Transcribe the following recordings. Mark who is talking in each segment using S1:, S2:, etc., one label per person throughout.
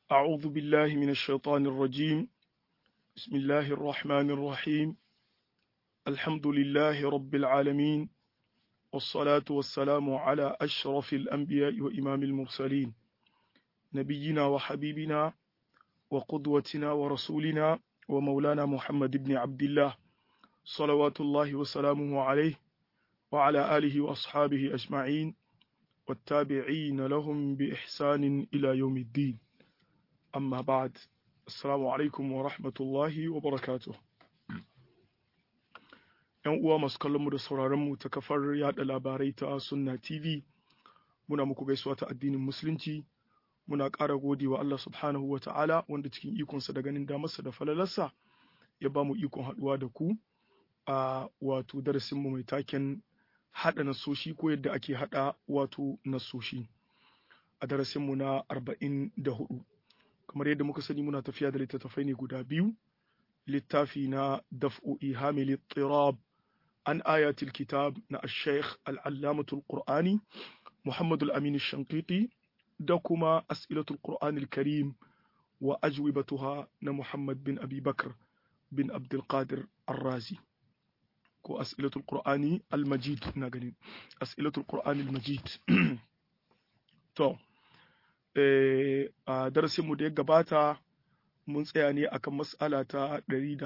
S1: أعوذ بالله من الشيطان الرجيم بسم الله الرحمن الرحيم الحمد لله رب العالمين والصلاة والسلام على أشرف الأنبياء وإمام المرسلين نبينا وحبيبنا وقدوتنا ورسولنا ومولانا محمد بن عبد الله صلوات الله وسلامه عليه وعلى آله وأصحابه أجمعين والتابعين لهم بإحسان إلى يوم الدين أما بعد السلام عليكم ورحمة الله وبركاته ‘Yan uwa masu kallonmu da sauraronmu ta kafar yada labarai ta Sunna TV, muna muku gaisuwa ta addinin Musulunci, muna ƙara gode wa Allah subhanahu wa ta'ala wanda cikin ikonsa da ganin damarsa da falalarsa ya ba mu ikon haɗuwa da ku a wato darasinmu mai taken haɗa nasoshi ko yadda ake haɗa wato nasoshi a darasinmu na arba'in da hudu kamar yadda muka sani muna tafiya da littattafai ne guda biyu littafi na daf'u ihamil tirab an ayatul kitab na ash-shaykh al-allamatul qur'ani muhammad al-amin shankiti da kuma as'ilatul qur'anil karim wa ajwibatuha na muhammad bin abi bakr bin abdul qadir ar-razi ko as'ilatul qur'ani al-majid ina ganin as'ilatul qur'ani al-majid to a darasin mu da ya gabata mun tsaya ne akan mas'ala ta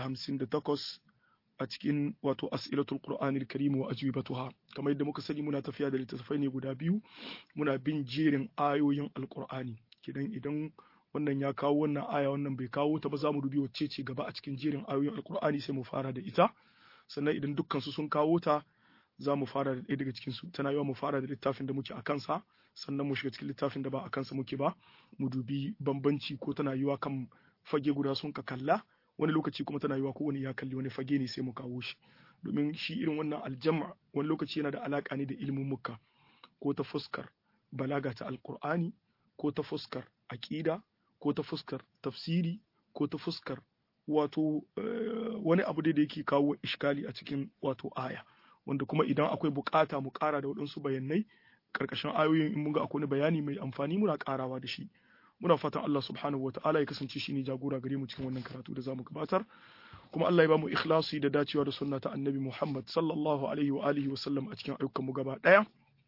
S1: 158 a cikin wato as'ilatul qur'ani al-karim wa ajwibatuha kamar yadda muka sani muna tafiya da littattafai ne guda biyu muna bin jerin ayoyin alqur'ani kidan idan wannan ya kawo wannan aya wannan bai kawo ta ba za mu dubi wacce ce gaba a cikin jerin ayoyin alqur'ani sai mu fara da ita sannan idan dukkansu sun kawo ta za mu fara da ɗaya daga cikinsu tana yawa mu fara da littafin da muke a kansa sannan mu shiga cikin littafin da ba a kansa muke ba mu dubi bambanci ko tana yiwa kan fage guda sun ka kalla wani lokaci kuma tana yiwa ko wani ya kalli wani fage ne sai mu kawo shi domin shi irin wannan aljama wani lokaci yana da alaka ne da ilimin muka ko ta fuskar balaga ta alkur'ani ko ta fuskar aƙida ko ta fuskar tafsiri ko ta fuskar wato wani abu da yake kawo iskali a cikin wato aya wanda kuma idan akwai bukata mu kara da waɗansu bayanai karkashin ayoyin in mun ga akwai bayani mai amfani muna karawa da shi muna fatan Allah subhanahu wataala ya kasance shi ne jagora gare mu cikin wannan karatu da zamu gabatar kuma Allah ya ba mu ikhlasi da dacewa da sunna ta annabi Muhammad sallallahu alaihi wa alihi wa sallam a cikin ayyukan mu gaba daya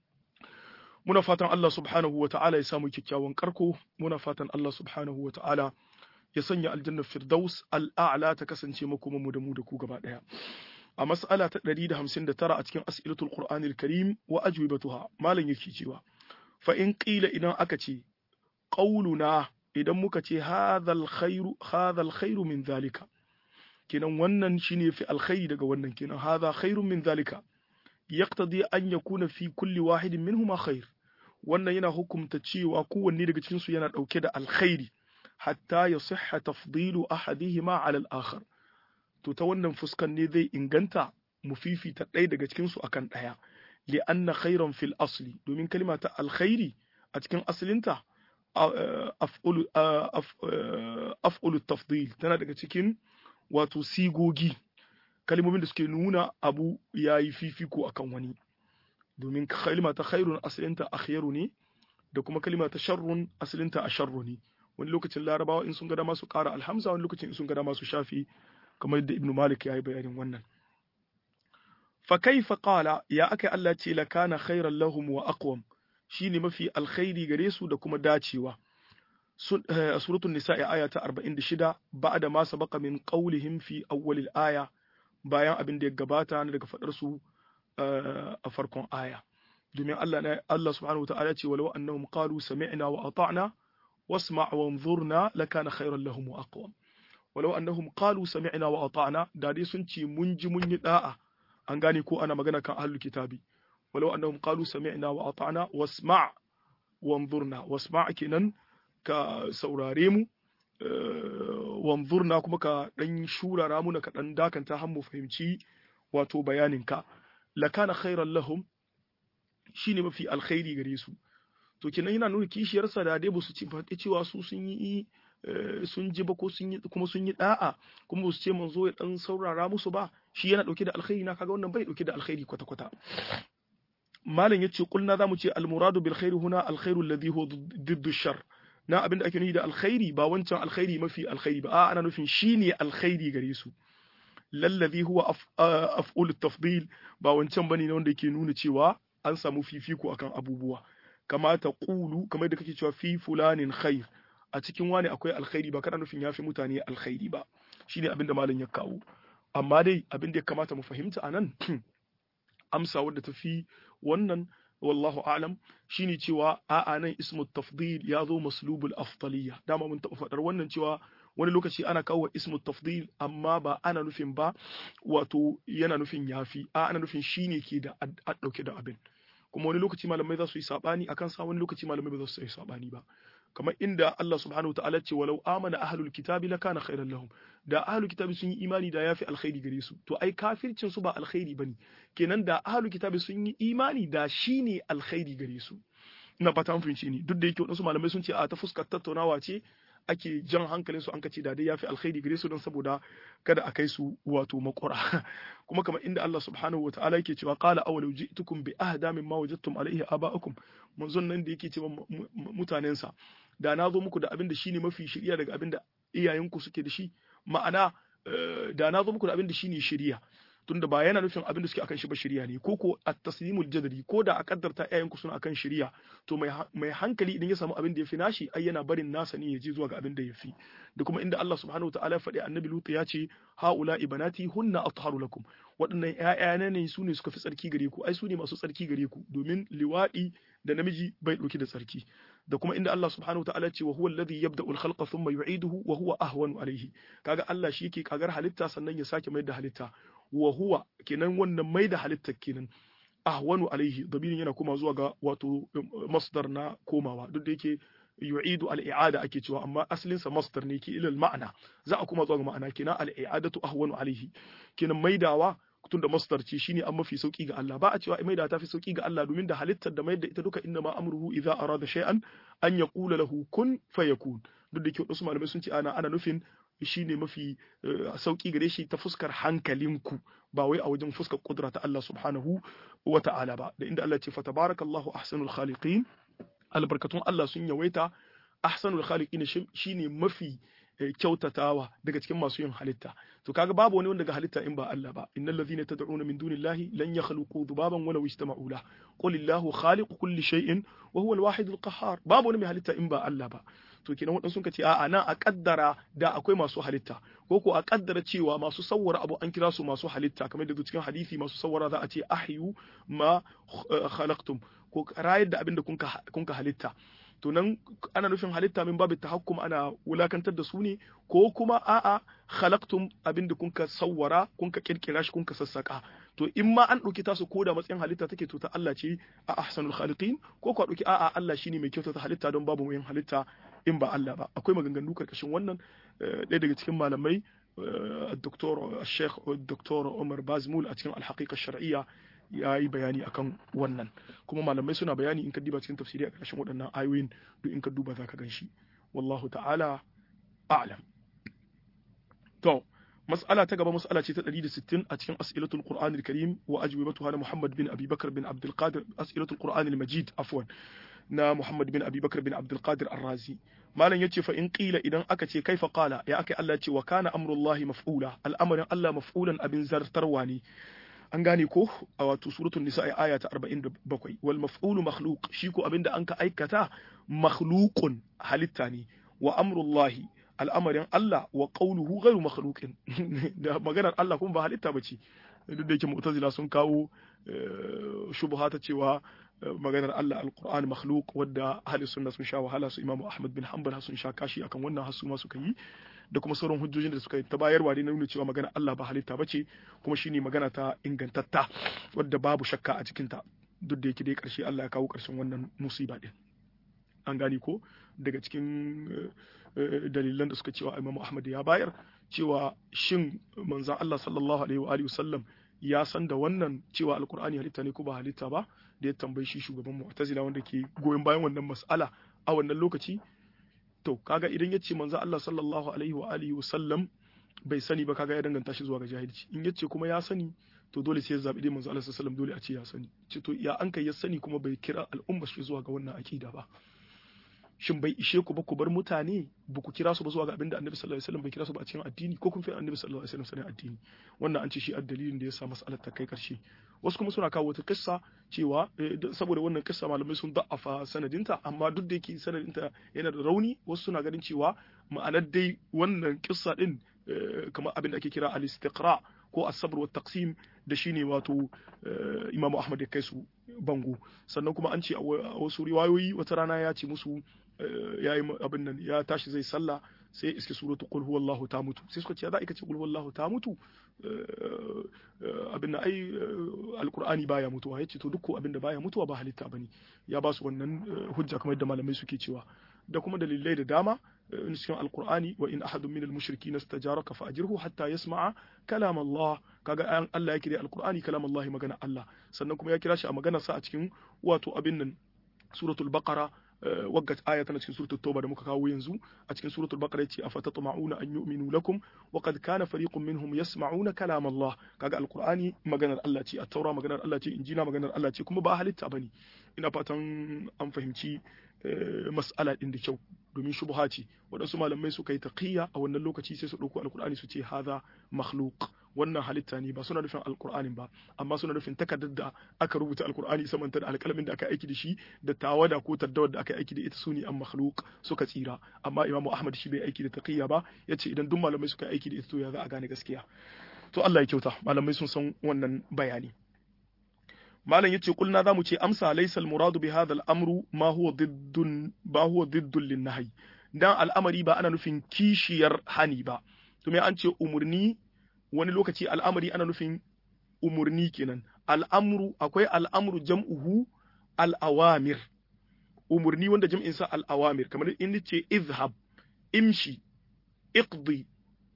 S1: muna fatan Allah subhanahu wataala ya samu kyakkyawan karko muna fatan Allah subhanahu wataala ya sanya aljannar firdaus al'a'la ta kasance makoman mu da mu da ku gaba daya a mas'ala ta 159 a cikin as'ilatul qur'anil karim wa ajwibatuha malam yake cewa fa in qila idan aka ce qauluna idan muka ce hadhal khairu hadhal khairu min zalika kenan wannan shine fi alkhairi daga wannan kenan hadha khairun min zalika yaqtadi an yakuna fi kulli wahidin minhuma khair wannan yana hukumta cewa kowanne daga cikin su yana dauke da alkhairi hatta ya sihha tafdilu ahadihima ala al-akhar to ta wannan fuskan ne zai inganta mu fifita ɗaya daga cikin su akan ɗaya li anna khairan fil asli domin kalma ta alkhairi a cikin asalinta af'ulu af'ulu tafdil tana daga cikin wato sigogi kalmomin da suke nuna abu yayi fifiko akan wani domin kalma ta khairun asalinta akhyaru ne da kuma kalma ta sharrun asalinta asharru ne wani lokacin larabawa in sun ga dama su ƙara alhamza wani lokacin in sun ga dama su shafi kamar yadda ibnu malik ya yi bayanin wannan fa kaifa qala ya aka Allah ce la kana khairan lahum wa aqwam shine mafi alkhairi gare su da kuma dacewa suratul nisa'i aya ta 46 ba'da ma sabaqa min qawlihim fi awwal al-aya bayan abin da ya gabata na daga fadar su a farkon aya domin Allah ne Allah subhanahu wa ta'ala ce walau annahum qalu sami'na wa ata'na واسمع وانظرنا لكان خيرا لهم واقوم ولو انهم قالوا سمعنا واطعنا da dai sun ce mun ji mun yi da'a an gane ko ana magana kan ahlul kitabi walau annahum qalu sami'na wa ata'na wasma' wanzurna wasma' kenan ka saurare mu wanzurna kuma ka dan shurara mu ka dan dakanta har mu fahimci wato bayanin ka lakana khairan lahum shine mafi alkhairi gare su to kenan yana nuna kishiyarsa da dai su ci faɗi cewa su sun yi sun ji ba ko sun yi kuma sun yi da'a kuma su ce manzo ya dan saurara musu ba shi yana dauke da alkhairi na kaga wannan bai dauke da alkhairi kwata kwata malam yace kulna zamu ce al muradu bil khairi huna al khairu alladhi huwa diddu shar na abin da ake nufi da alkhairi ba wancan alkhairi mafi alkhairi ba a ana nufin shine alkhairi gare su lallazi huwa af'ul tafdil ba wancan bane wanda yake nuna cewa an samu fifiko akan abubuwa kama ta qulu kamar da kake cewa fi fulanin khair a cikin wani akwai alkhairi ba kana nufin yafi mutane alkhairi ba shine abin da malam ya kawo amma dai abin da ya kamata mu fahimta anan amsa wadda ta fi wannan wallahu a'lam shine cewa a'a nan ismu tafdil ya zo maslubul afdaliyya dama mun taɓa faɗar wannan cewa wani lokaci ana kawo ismu tafdil amma ba ana nufin ba wato yana nufin yafi a ana nufin shine ke da a dauke da abin kuma wani lokaci malamai za su yi sabani akan sa wani lokaci malamai ba za su yi sabani ba kamar inda Allah subhanahu wa ta'ala ce walau amana ahlul kitabi lakana khairan lahum da ahlul kitabi sun yi imani da yafi alkhairi gare su to ai kafircin su ba alkhairi bane kenan da ahlul kitabi sun yi imani da shine alkhairi gare su ina fata an fahimci ni duk da yake wasu malamai sun ce a ta fuskar tattaunawa ce ake jan hankalin su an kace da dai yafi alkhairi gare su don saboda kada a kai su wato makura kuma kamar inda Allah subhanahu wataala yake cewa qala awalau ji'tukum bi ahda mimma wajadtum alayhi aba'akum manzon nan da yake cewa mutanen sa da na zo muku da abin da shine mafi shiriya daga abin da iyayenku suke da shi ma'ana da na zo muku da abin da shine shiriya tunda ba yana nufin abin da suke akan shi ba shari'a ne ko ko at-taslimul jadali ko da a kaddarta ƴaƴan ku suna akan shari'a to mai mai hankali idan ya samu abin da yafi nashi ai yana barin nasa ne ya je zuwa ga abin da yafi da kuma inda Allah subhanahu wataala ya faɗi annabi Lutu ya ce haula ibanati hunna atharu lakum waɗannan ƴaƴana ne su ne suka fi tsarki gare ku ai su ne masu tsarki gare ku domin liwaɗi da namiji bai ɗauki da tsarki da kuma inda Allah subhanahu wataala ce wa huwa alladhi yabda'u al-khalqa thumma yu'iduhu wa huwa ahwanu alayhi kaga Allah shi yake kagar halitta sannan ya sake mai da halitta wa huwa kenan wannan mai da halittar kenan ahwanu alaihi dabirin yana kuma zuwa ga wato masdar na komawa duk da yake yu'idu al-i'ada ake cewa amma asalin sa masdar ne ke ilal ma'ana za a kuma zuwa ga ma'ana kenan al-i'adatu ahwanu alaihi kenan maidawa tun da masdar ce shine an mafi sauki ga Allah ba a cewa maida ta fi sauki ga Allah domin da halittar da mai da ita duka inna ma amruhu idza arada shay'an an yaqula lahu kun fayakun duk da yake wasu malamai sun ce ana ana nufin shi ne mafi sauƙi gare shi ta fuskar hankalinku ba wai a wajen fuskar kudura ta Allah subhanahu wa ta'ala ba da inda Allah ce fa tabarakallahu ahsanul khaliqin albarkatun Allah sun yawaita ahsanul khaliqin shine mafi kyautatawa daga cikin masu yin halitta to kaga babu wani wanda ga halitta in ba Allah ba innal ladhina tad'una min dunillahi lan yakhluqu dhubaban walaw ijtama'u la qul illahu khaliqu kulli shay'in wa huwa al-wahid al-qahhar babu wani mai halitta in ba Allah ba to kenan waɗansu ka ce a'a nan a kaddara da akwai masu halitta ko ko a kaddara cewa masu sawwara abu an kira su masu halitta kamar da cikin hadisi masu sawwara za a ce ahyu ma khalaqtum ko rayar da abin da kun ka halitta to nan ana nufin halitta min babu tahakkum ana wulakantar da su ne ko kuma a'a khalaqtum abin da kun ka sawwara kun ka kirkira shi kun ka sassaka to in ma an ɗauki tasu ko da matsayin halitta take to ta Allah ce a ahsanul khaliqin ko ko ɗauki a'a Allah shine mai kyautata halitta don babu mai halitta in ba Allah ba akwai maganganu karkashin wannan ɗaya daga cikin malamai الدكتور الشيخ الدكتور عمر بازمول a cikin الحقيقة الشرعية ya yi bayani akan wannan kuma malamai suna bayani in ka diba cikin tafsiri a ƙarshen waɗannan ayoyin duk in ka duba za ka gan shi wallahu ta'ala a'lam to mas'ala ta gaba mas'ala ce ta 160 a cikin as'ilatul qur'anil karim wa ajwibatuha na muhammad bin abi bakr bin abdul qadir as'ilatul qur'anil majid afwan na muhammad bin abi bakr bin abdul qadir ar-razi malam yace fa in qila idan aka ce kaifa qala ya aka Allah ce wa kana amrullahi maf'ula al'amarin Allah maf'ulan abin zartarwa ne an gane ko a wato suratul nisa aya ta 47 wal maf'ulu makhluq shi ko abinda an ka aikata makhluqun halitta ne wa amrullahi al'amarin Allah wa qawluhu ghayru makhluqin da maganar Allah kuma ba halitta bace duk da yake mu'tazila sun kawo shubha ta cewa maganar Allah alquran makhluq wadda ahli sunna sun sha wahala su imamu ahmad bin hanbal sun sha kashi akan wannan hasu ma suka yi da kuma sauran hujjojin da suka yi ta bayarwa ne na nuna cewa magana Allah ba halitta bace kuma shine magana ta ingantatta wadda babu shakka a cikin ta duk da yake dai karshe Allah ya kawo karshen wannan musiba din an gane ko daga cikin dalilan da suka cewa Imam Ahmad ya bayar cewa shin manzon Allah sallallahu alaihi wa alihi wasallam ya san da wannan cewa alkur'ani halitta ne ko ba halitta ba da ya tambayi shi shugaban mu'tazila wanda ke goyon bayan wannan mas'ala a wannan lokaci to kaga idan ya ce manzo Allah sallallahu alaihi wa alihi wasallam bai sani ba kaga ya danganta shi zuwa ga jahilci in yace kuma ya sani to dole sai ya zabi dai manzo Allah sallallahu alaihi dole a ce ya sani ce to ya an kai ya sani kuma bai kira al'umma shi zuwa ga wannan akida ba shin bai ishe ku ba ku bar mutane ba ku kira su ba zuwa ga abin da annabi sallallahu alaihi wasallam bai kira su ba a cikin addini ko kun fi annabi sallallahu alaihi wasallam sanin addini wannan an ce shi addalilin da ya sa mas'alar ta kai karshe wasu kuma suna kawo wata kissa cewa saboda wannan kissa malamai sun da'afa sanadinta amma duk da yake sanadinta yana da rauni wasu suna ganin cewa ma'anar dai wannan kissa din kamar abin da ake kira al-istiqra ko as-sabr wa taqsim da shine wato Imam Ahmad ya kai su bango sannan kuma an ce a wasu riwayoyi wata rana ya ce musu yayi abin nan ya tashi zai sallah sai iske suratu qul huwallahu ta mutu sai suka ce za ka ce qul huwallahu ta mutu abin da ai alqur'ani baya mutuwa yace to duk abin da baya mutuwa ba halitta bane ya ba su wannan hujja kamar yadda malamai suke cewa da kuma dalilai da dama in cikin alqur'ani wa in ahadun minal mushrikin istajaraka fa ajirhu hatta yasma'a kalam Allah kaga Allah ya kira alqur'ani kalam Allah magana Allah sannan kuma ya kira shi a magana sa a cikin wato abin nan suratul baqara waggat aya tana cikin suratul tauba da muka kawo yanzu a cikin suratul baqara yace afatatma'una an yu'minu lakum wa qad kana fariqun minhum yasma'una kalam Allah kaga alqur'ani maganar Allah ce at-taura maganar Allah ce injila maganar Allah ce kuma ba halitta bane ina fatan an fahimci mas'ala din da kyau domin shubha ce waɗansu malamai suka yi taqiyya a wannan lokaci sai su ɗauko alqur'ani su ce hadha makhluq wannan halitta ne ba suna nufin alqur'anin ba amma suna nufin takardar da aka rubuta alqur'ani samanta da alƙalamin da aka aiki da shi da tawada ko taddawar da aka aiki da ita sune an makhluq suka tsira amma imamu ahmad shi bai aiki da taqiyya ba yace idan duk malamai suka aiki da ita to ya za a gane gaskiya to Allah ya kyauta malamai sun san wannan bayani malam yace kulna zamu ce amsa laysa al-muradu bi hadha al-amru ma huwa diddun ba huwa diddun lin-nahy dan al'amari ba ana nufin kishiyar hani ba to me an ce umurni wani lokaci al'amari ana nufin umurni kenan al'amru akwai al'amru jam'uhu al-awamir umurni wanda jam'in sa al-awamir kamar in ce izhab imshi iqdi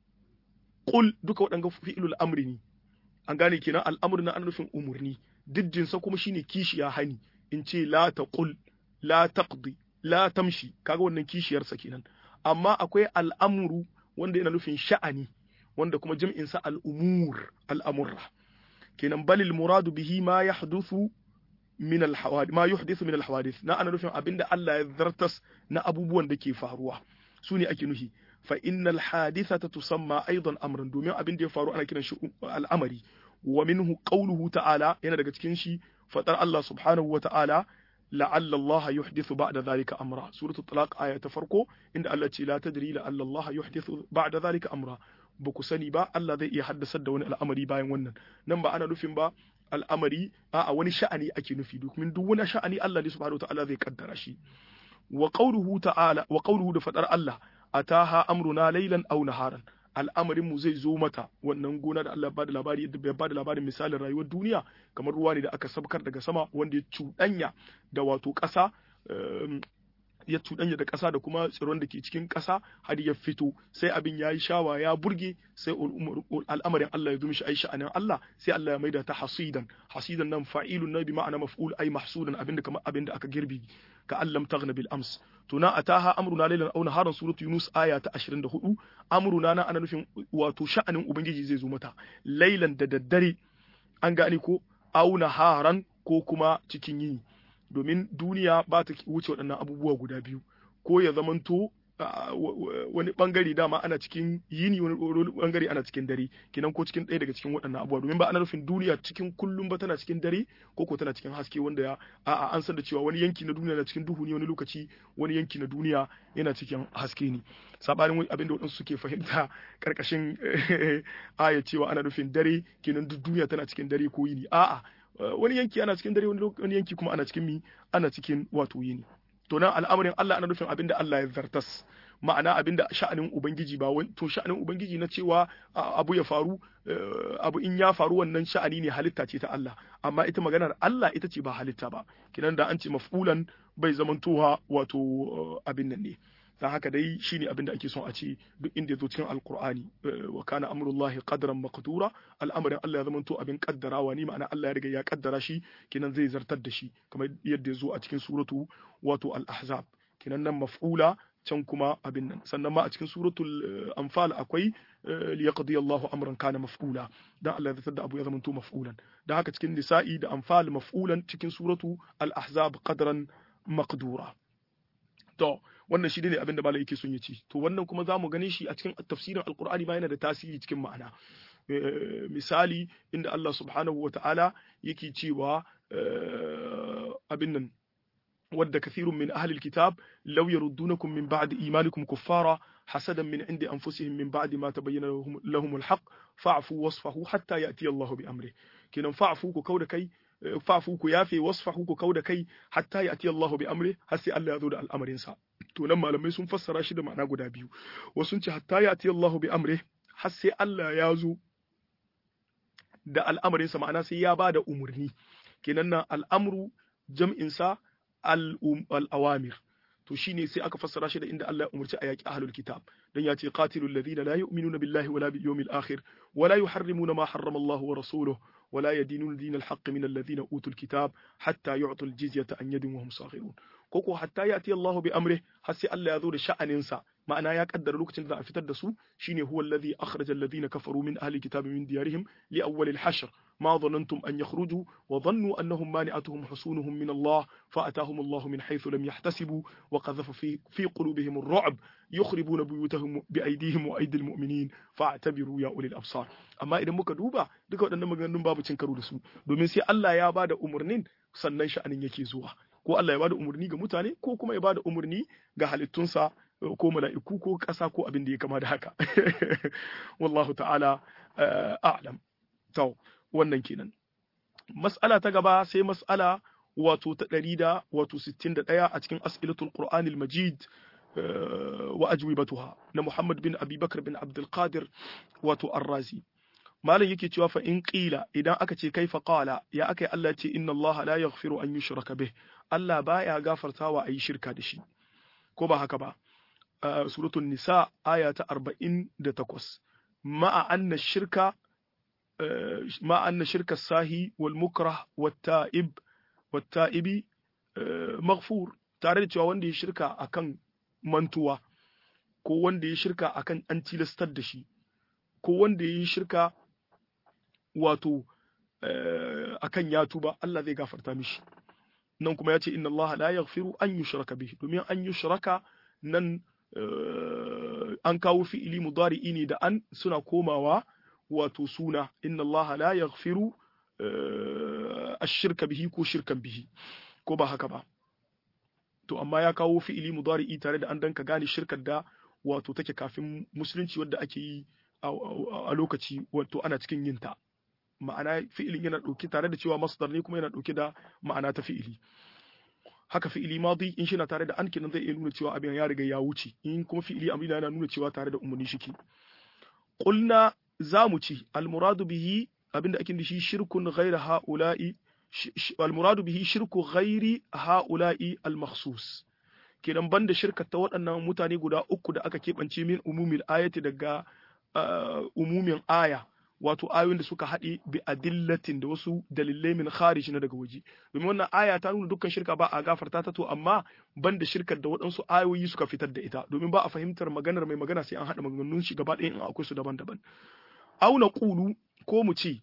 S1: qul duka waɗanga fi'ilul amri ne an gane kenan al'amru na ana nufin umurni diddinsa kuma shine kishiya hani in ce la taqul la taqdi la tamshi kaga wannan kishiyarsa kenan amma akwai al'amru wanda yana nufin sha'ani wanda kuma jam'in sa al'umur al'amurra kenan balil muradu bihi ma yahduthu min al-hawadith ma yuhdithu min al-hawadith na ana nufin abinda Allah ya zartas na abubuwan da ke faruwa su ne ake nufi fa innal hadithata tusamma aidan amran domin abin da ya faru ana kiran shi al'amari wa minhu qawluhu ta'ala yana daga cikin shi fadar Allah subhanahu wa ta'ala la'alla Allah yuhdithu ba'da dhalika amra suratul talaq aya ta farko inda Allah ce la tadri la'alla Allah yuhdithu ba'da dhalika amra ba ku sani ba Allah zai iya haddasar da wani al'amari bayan wannan nan ba ana nufin ba al'amari a wani sha'ani ake nufi domin duk wani sha'ani Allah ne subhanahu wa ta'ala zai kaddara shi wa qawluhu ta'ala wa qawluhu da fadar Allah ataha amruna laylan aw naharan al'amarin mu zai zo mata wannan gona da Allah bada labari yadda bai bada labarin misalin rayuwar duniya kamar ruwa ne da aka sabkar daga sama wanda ya cuɗanya da wato ƙasa ya cuɗanya da ƙasa da kuma tsiron da ke cikin ƙasa har ya fito sai abin ya yi shawa ya burge sai al'amarin Allah ya zo mishi ai sha'anin Allah sai Allah ya maida ta hasidan hasidan nan fa'ilun na bi ma'ana maf'ul ai mahsudan abinda kamar abinda aka girbi ka allam taghna bil ams to na ataha amruna laylan aw naharan suratu yunus aya ta 24 amruna na ana nufin wato sha'anin ubangiji zai zo mata laylan da daddare an gane ko aw naharan ko kuma cikin yini domin duniya ba ta wuce waɗannan abubuwa guda biyu ko ya zamanto wani bangare dama ana cikin yini wani bangare ana cikin dare kinan ko cikin ɗaya daga cikin waɗannan abubuwa domin ba ana nufin duniya cikin kullum ba tana cikin dare ko ko tana cikin haske wanda ya a'a an san da cewa wani yanki na duniya na cikin duhu ne wani lokaci wani yanki na duniya yana cikin haske ne sabanin abin da waɗansu suke fahimta karkashin aya cewa ana nufin dare kenan duk duniya tana cikin dare ko yini a'a wani yanki ana cikin dare wani yanki kuma ana cikin mi ana cikin wato yini to nan al'amarin Allah ana nufin abinda Allah ya zartas ma'ana abinda sha'anin ubangiji ba to sha'anin ubangiji na cewa abu ya faru abu in ya faru wannan sha'ani ne halitta ce ta Allah amma ita maganar Allah ita ce ba halitta ba kinan da an ce maf'ulan bai zamantowa wato abin nan ne dan haka dai shine abin da ake son a ce duk inda yazo cikin alqur'ani wa kana amrullahi qadran maqdura al'amarin Allah ya zamanto abin kaddarawa ne ma'ana Allah ya riga ya kaddara shi kinan zai zartar da shi kamar yadda yazo a cikin suratu wato al-ahzab kinan nan maf'ula can kuma abin nan sannan ma a cikin suratul anfal akwai liyaqdi Allahu amran kana maf'ula dan Allah ya zartar da abu ya zamanto maf'ulan dan haka cikin nisa'i da anfal maf'ulan cikin suratu al-ahzab qadran maqdura to wannan shi ne abin da malai yake son ya ci to wannan kuma za mu gane shi a cikin tafsirin alqur'ani ma yana da tasiri cikin ma'ana misali inda Allah subhanahu wa ta'ala yake cewa abin nan ود كثير من أهل الكتاب لو يردونكم من بعد إيمانكم كفارا حسدا من عند أنفسهم من بعد ما تبين لهم, لهم الحق فاعفوا واصفحوا حتى يأتي الله بأمره كنا فاعفوا كودا كي فاعفوا كيافي واصفحوا كودا كي حتى يأتي الله بأمره هسي الله يذود الأمر إنسا to nan malamai sun fassara shi da ma'ana guda biyu wasu ce hatta ya ati Allah bi amri har sai Allah ya zo da al'amarinsa ma'ana sai ya ba da umarni kenan nan al'amru jam'insa al'awamir to shine sai aka fassara shi da inda Allah ya umarci a yaƙi ahlul kitab dan ya ce qatilul ladina la yu'minuna billahi wala bil yawmil akhir wala yuharrimuna ma harrama Allah wa rasuluhu ولا يدينون دين الحق من الذين أوتوا الكتاب حتى يعطوا الجزية عن يد وهم صاغرون koko hatta ya ati Allah bi amri har sai Allah ya zo da sha'aninsa ma'ana ya kaddara lokacin da za a fitar da su shine huwa alladhi akhraja alladhina kafaru min ahli kitabi min diyarihim li awwal al-hashr ma dhanantum an yakhruju wa dhannu annahum mani'atuhum husunuhum min Allah fa atahum Allah min haythu lam yahtasibu wa qadhafa fi fi qulubihim ar-ru'b yukhribuna buyutahum bi aydihim wa aydil mu'minin fa'tabiru ya ulil absar amma idan muka duba duka waɗannan maganganun babu cin karo da su domin sai Allah ya bada umurnin sannan sha'anin yake zuwa ko Allah ya bada umarni ga mutane ko kuma ya bada umarni ga halittunsa ko mala'iku ko ƙasa ko abin da ya kama da haka wallahu ta'ala a'lam to wannan kenan mas'ala ta gaba sai mas'ala wato ta ɗari da wato sittin da ɗaya a cikin as'ilatul qur'anil majid wa ajwibatuha na Muhammad bin Abi Bakar bin Abdul Qadir wato Ar-Razi malam yake cewa fa in qila idan aka ce kaifa qala ya aka yi Allah ce inna Allah la yaghfiru an yushraka bih Allah baya gafartawa ayi shirka da shi ko ba haka ba suratul nisa aya ta 48 ma'a anna shirka ma'a anna shirka sahi wal mukrah wat ta'ib wat ta'ibi maghfur tare da cewa wanda ya shirka akan mantuwa ko wanda ya shirka akan an tilastar da shi ko wanda ya yi shirka wato akan ya tuba Allah zai gafarta mishi nan kuma ya ce inna Allah la yaghfiru an yushraka bihi domin an yushraka nan an kawo fi'ili mudari'i ne da an suna komawa wato suna inna Allah la yaghfiru ash-shirka bihi ko shirkan bihi ko ba haka ba to amma ya kawo fi'ili mudari'i tare da an danka gane shirkar da wato take kafin musulunci wadda ake yi a lokaci wato ana cikin yin ta ma'ana fi'ilin yana ɗauke tare da cewa masdar ne kuma yana ɗauke da ma'ana ta fi'ili haka fi'ili madi in shi na tare da an kenan zai iya nuna cewa abin ya riga ya wuce in kuma fi'ili amrina yana nuna cewa tare da umarni shike qulna zamu ci almuradu bihi abinda ake da shi shirkun ghayra haula'i almuradu bihi shirku ghairi haula'i almakhsus kenan banda shirkar ta waɗannan mutane guda uku da aka keɓance min umumil ayati daga umumin aya wato ayoyin da suka haɗe bi adillatin da wasu dalilai min kharij na daga waje domin wannan aya ta nuna dukkan shirka ba a gafarta ta to amma banda shirkar da waɗansu ayoyi suka fitar da ita domin ba a fahimtar maganar mai magana sai an haɗa maganganun shi gaba ɗaya in akwai su daban-daban aw na qulu ko mu ce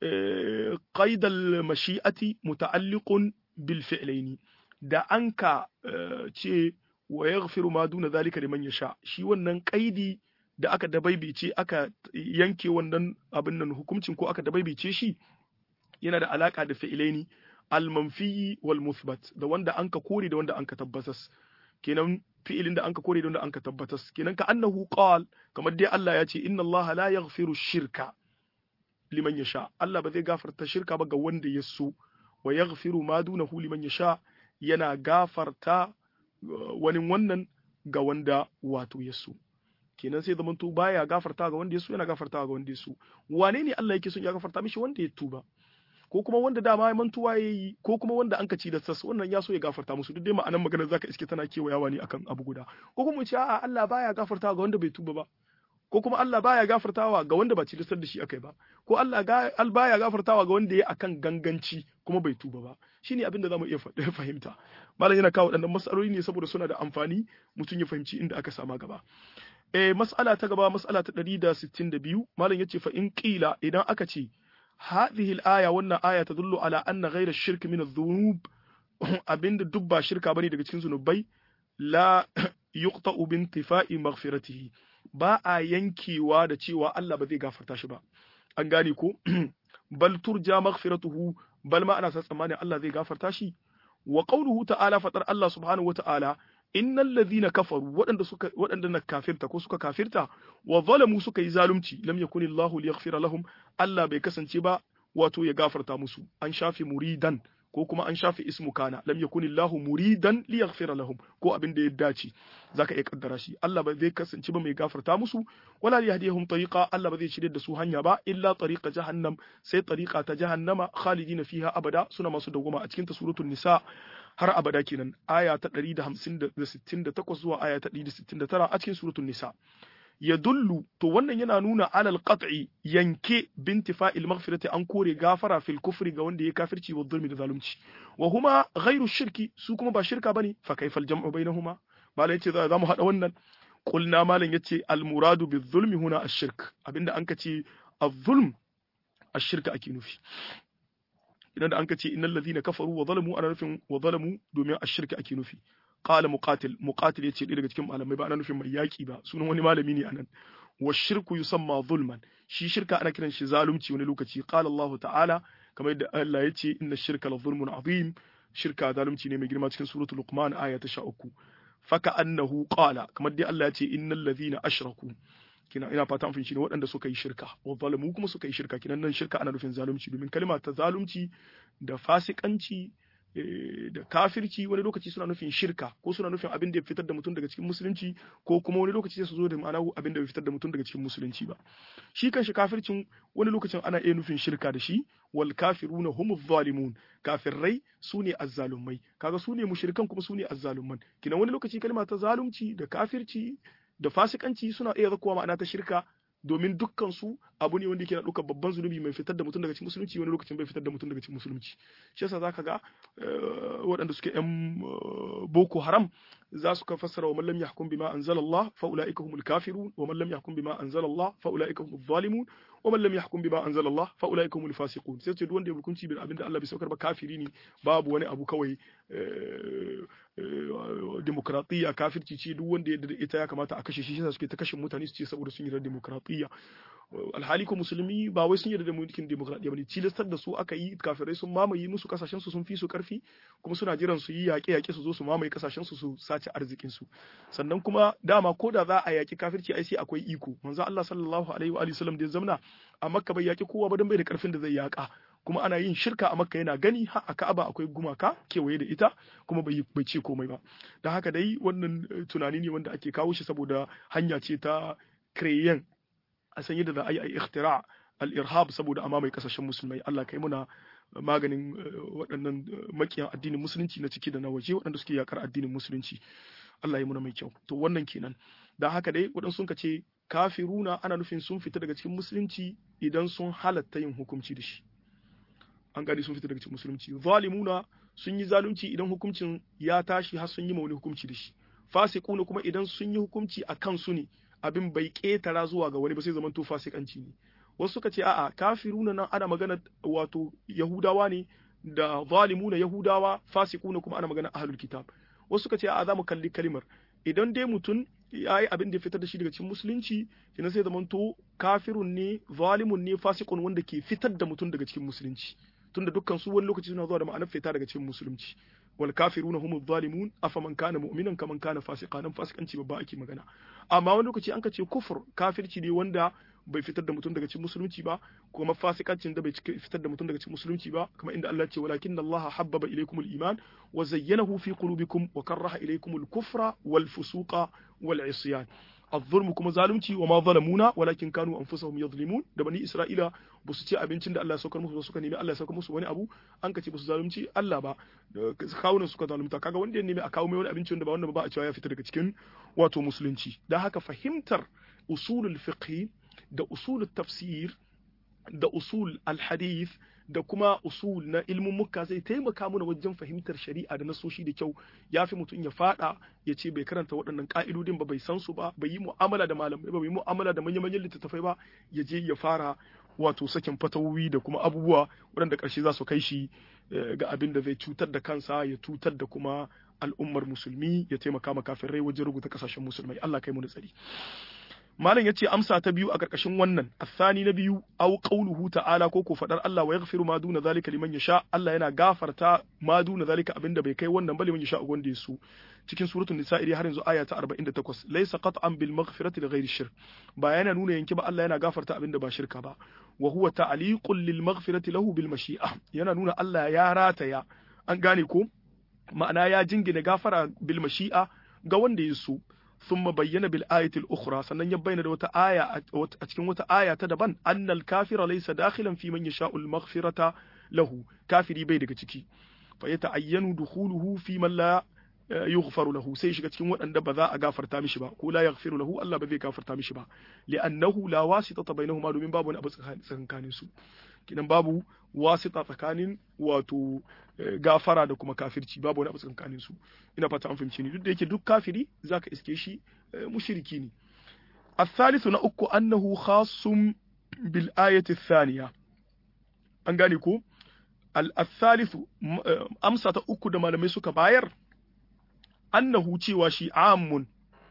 S1: qaidal mashi'ati muta'alliqun bil fi'laini da anka ce wa yaghfiru ma duna zalika liman yasha shi wannan qaidi da aka dabaibice aka yanke wannan abin nan hukuncin ko aka dabaibice shi yana da alaka da fi'ilaini al-manfi wal muthbat da wanda anka kore da wanda anka tabbatas kenan fi'ilin da anka kore da wanda anka tabbatas kenan ka annahu qal kamar dai Allah ya ce inna Allah la yaghfiru shirka liman yasha Allah ba zai gafarta shirka ba ga wanda ya so wa yaghfiru ma dunahu liman yasha yana gafarta wani wannan ga wanda wato ya so kenan sai zamanto baya gafarta ga wanda ya so yana gafarta ga wanda ya so wane ne Allah yake son ya gafarta mishi wanda ya tuba ko kuma wanda dama ya mantuwa ya yi ko kuma wanda an kaci da sas wannan ya so ya gafarta musu duk dai ma'anar magana zaka iske tana kewayawa ne akan abu guda ko kuma ce a'a Allah baya gafarta ga wanda bai tuba ba ko kuma Allah baya gafartawa ga wanda ba cilistar da shi akai ba ko Allah al baya gafartawa ga wanda ya akan ganganci kuma bai tuba ba shine abin da zamu iya fahimta malam yana kawo waɗannan mas'aloli ne saboda suna da amfani mutum ya fahimci inda aka sama gaba eh mas'ala ta gaba mas'ala ta 162 malam yace fa in qila idan aka ce hadhihi al-aya wannan aya tadullu ala anna ghayra ash-shirk min adh-dhunub abinda duk ba shirka bane daga cikin zunubai la yuqta'u bi intifa'i maghfiratihi ba a yankewa da cewa Allah ba zai gafarta shi ba an gane ko bal turja maghfiratuhu bal ma ana sa tsammanin Allah zai gafarta shi wa qawluhu ta'ala fatar Allah subhanahu wa ta'ala innal ladhina kafaru waɗanda suka waɗanda na kafirta ko suka kafirta wa zalamu suka yi zalunci lam yakunillahu liyaghfira lahum Allah bai kasance ba wato ya gafarta musu an shafi muridan ko kuma an shafi ismu kana lam yakunillahu muridan liyaghfira lahum ko abin da ya dace zaka iya kaddara shi Allah ba zai kasance ba mai gafarta musu wala yahdihum tariqa Allah ba zai shirye da su hanya ba illa tariqa jahannam sai tariqa ta jahannama khalidina fiha abada suna masu dawwama a cikin ta suratul nisa har abada kenan aya ta 168 zuwa aya ta 169 a cikin suratul nisa ya dullu to wannan yana nuna alal qat'i yanke bintifa'il maghfirati an kore gafara fil kufri ga wanda ya kafirci wa zulmi da zalunci wa huma ghairu shirki su kuma ba shirka bane fa kaifal jam'u bainahuma malai yace za mu hada wannan qulna malan yace al muradu bil zulmi huna ash-shirk abinda an kace az-zulm ash-shirka ake nufi idan da an kace innal ladhina kafaru wa zalamu ana nufin wa zalamu domin ash-shirka ake nufi qala muqatil muqatil yace ɗaya daga cikin malamai ba ana nufin mai yaki ba sunan wani malami ne anan wa shirku yusamma zulman shi shirka ana kiran shi zalunci wani lokaci qala Allah ta'ala kamar yadda Allah yace inna shirka la zulmun azim shirka zalunci ne mai girma cikin suratul luqman aya ta 13 faka annahu qala kamar dai Allah yace innal ladhina ashraku kina ina fata an fahimci ne waɗanda suka yi shirka wa zalamu kuma suka yi shirka kinan nan shirka ana nufin zalunci domin kalma ta zalunci da fasikanci da kafirci wani lokaci suna nufin shirka ko suna nufin abin da ya fitar da mutum daga cikin musulunci ko kuma wani lokaci sai su zo da ma'ana abin da bai fitar da mutum daga cikin musulunci ba shi kanshi kafircin wani lokacin ana iya nufin shirka da shi wal kafiruna hum zalimun kafirrai su ne azzalumai kaga su ne mushrikan kuma su ne azzalumman kina wani lokaci kalma ta zalunci da kafirci da fasikanci suna iya zakuwa ma'ana ta shirka domin dukkan su abu ne wanda yake na ɗaukar babban zunubi mai fitar da mutum daga cikin musulunci wani lokacin bai fitar da mutum daga cikin musulunci shi yasa zaka ga waɗanda suke yan boko haram za su ka fassara wa man lam yahkum bima anzalallah fa ulaika humul kafirun wa man lam yahkum bima anzalallah fa ulaika humuz zalimun wa man lam yahkum bima anzalallah fa ulaika humul fasiqun sai ce duk wanda ya hukunci bil abinda Allah bai saukar ba kafiri ne babu wani abu kawai demokratiya kafirci ce duk wanda ya da ita ya kamata a kashe shi shi suke ta kashe mutane su ce saboda sun yi da demokratiya alhali ko musulmi ba wai sun yarda da mulkin demokradiyya bane cilastar da su aka yi kafirai sun mamaye musu kasashen su sun fi su karfi kuma suna jiran su yi yaƙe yaƙe su zo su mamaye kasashen su su sace arzikin su sannan kuma dama ko da za a yaƙi kafirci ai sai akwai iko manzo Allah sallallahu alaihi wa sallam da ya zamna a Makka bai yaƙi kowa ba dan bai da karfin da zai yaƙa kuma ana yin shirka a Makka yana gani har a Ka'aba akwai gumaka kewaye da ita kuma bai bai ce komai ba dan haka dai wannan tunani ne wanda ake kawo shi saboda hanya ce ta kreyen a san yadda za a yi a ikhtira al-irhab saboda amma mai kasashen musulmai Allah kai muna maganin waɗannan makiyan addinin musulunci na ciki da na waje waɗanda suke yakar addinin musulunci Allah ya muna mai kyau to wannan kenan dan haka dai waɗansu sun ce kafiruna ana nufin sun fita daga cikin musulunci idan sun halatta yin hukunci da shi an gani sun fita daga cikin musulunci zalimuna sun yi zalunci idan hukuncin ya tashi har sun yi ma wani hukunci da shi fasiquna kuma idan sun yi hukunci a kansu ne abin bai ƙetara zuwa ga wani ba sai zaman to fasikanci ne wasu suka ce a'a kafiruna nan ana magana wato yahudawa ne da zalimuna yahudawa fasikuna kuma ana magana ahlul kitab wasu suka ce a'a za mu kalli kalimar idan dai mutum ya yi abin da ya fitar da shi daga cikin musulunci kina sai zaman to kafirun ne zalimun ne fasikun wanda ke fitar da mutum daga cikin musulunci tunda dukkan su wani lokaci suna zuwa da ma'anar fita daga cikin musulunci wal kafiruna humuz zalimun afaman kana mu'minan kaman kana fasiqan nan fasikanci babba ake magana amma wani lokaci an ka ce kufur kafirci ne wanda bai fitar da mutum daga cikin musulunci ba kuma fasikancin da bai fitar da mutum daga cikin musulunci ba kuma inda Allah ce walakin Allah habbaba ilaykumul iman wa zayyanahu fi qulubikum wa karaha ilaykumul kufra wal fusuqa wal isyan الظلم kuma zalunci wa ma zalamuna walakin kanu anfusahum yadhlimun da bani isra'ila ba su ci abincin da Allah ya saukar musu ba suka nemi Allah ya saukar musu wani abu an ka ce ba su zalunci Allah ba kawunan suka zalunta kaga wanda ya nemi a kawo mai wani abinci wanda ba wanda ba a cewa ya fita daga cikin wato musulunci dan haka fahimtar usulul fiqh da usulul tafsir da usul al-hadith da kuma usul na ilmin muka zai taimaka mana wajen fahimtar shari'a da nasoshi da kyau ya fi mutum ya fada ya ce bai karanta waɗannan ka'idodin ba bai san su ba bai yi mu'amala da malamai ba bai yi mu'amala da manya-manyan littattafai ba ya je ya fara wato sakin fatawowi da kuma abubuwa waɗanda ƙarshe za su kai shi ga abin da zai cutar da kansa ya cutar da kuma al'ummar musulmi ya taimaka ma kafirai wajen rubuta kasashen musulmai Allah kai mu tsari malam yace amsa ta biyu a karkashin wannan athani na biyu aw qawluhu ta'ala ko ko fadar Allah wa yaghfiru ma duna zalika liman yasha Allah yana gafarta ma duna zalika abinda bai kai wannan ba liman yasha wanda yaso cikin suratul nisa iri har yanzu aya ta 48 laysa qat'an bil maghfirati li ghairi shirk ba yana nuna yanki ba Allah yana gafarta abinda ba shirka ba wa huwa ta'liqun lil maghfirati lahu bil mashi'a yana nuna Allah ya rataya an gane ko ma'ana ya jingina gafara bil mashi'a ga wanda ya so ثم بين بالآية الأخرى sannan ya bayyana da wata aya a cikin wata aya ta daban annal kafira laysa dakhilan fi man yasha'u al-maghfirata lahu kafiri bai daga ciki fa yata'ayyanu dukhuluhu fi man la yughfaru lahu sai shiga cikin waɗanda ba za a gafarta mishi ba ko la yaghfiru lahu Allah ba zai gafarta mishi ba li'annahu la wasitata bainahuma domin babu wani abu tsakanin su kidan babu wasita tsakanin wato gafara da kuma kafirci babu wani abu tsakanin su ina fata an fahimci ni duk da yake duk kafiri zaka iske shi mushriki ne الثالث نأكو أنه خاص بالآية الثانية أنغانيكو الثالث أمسة أكو دما لم يسوك باير أنه تيوى شي عام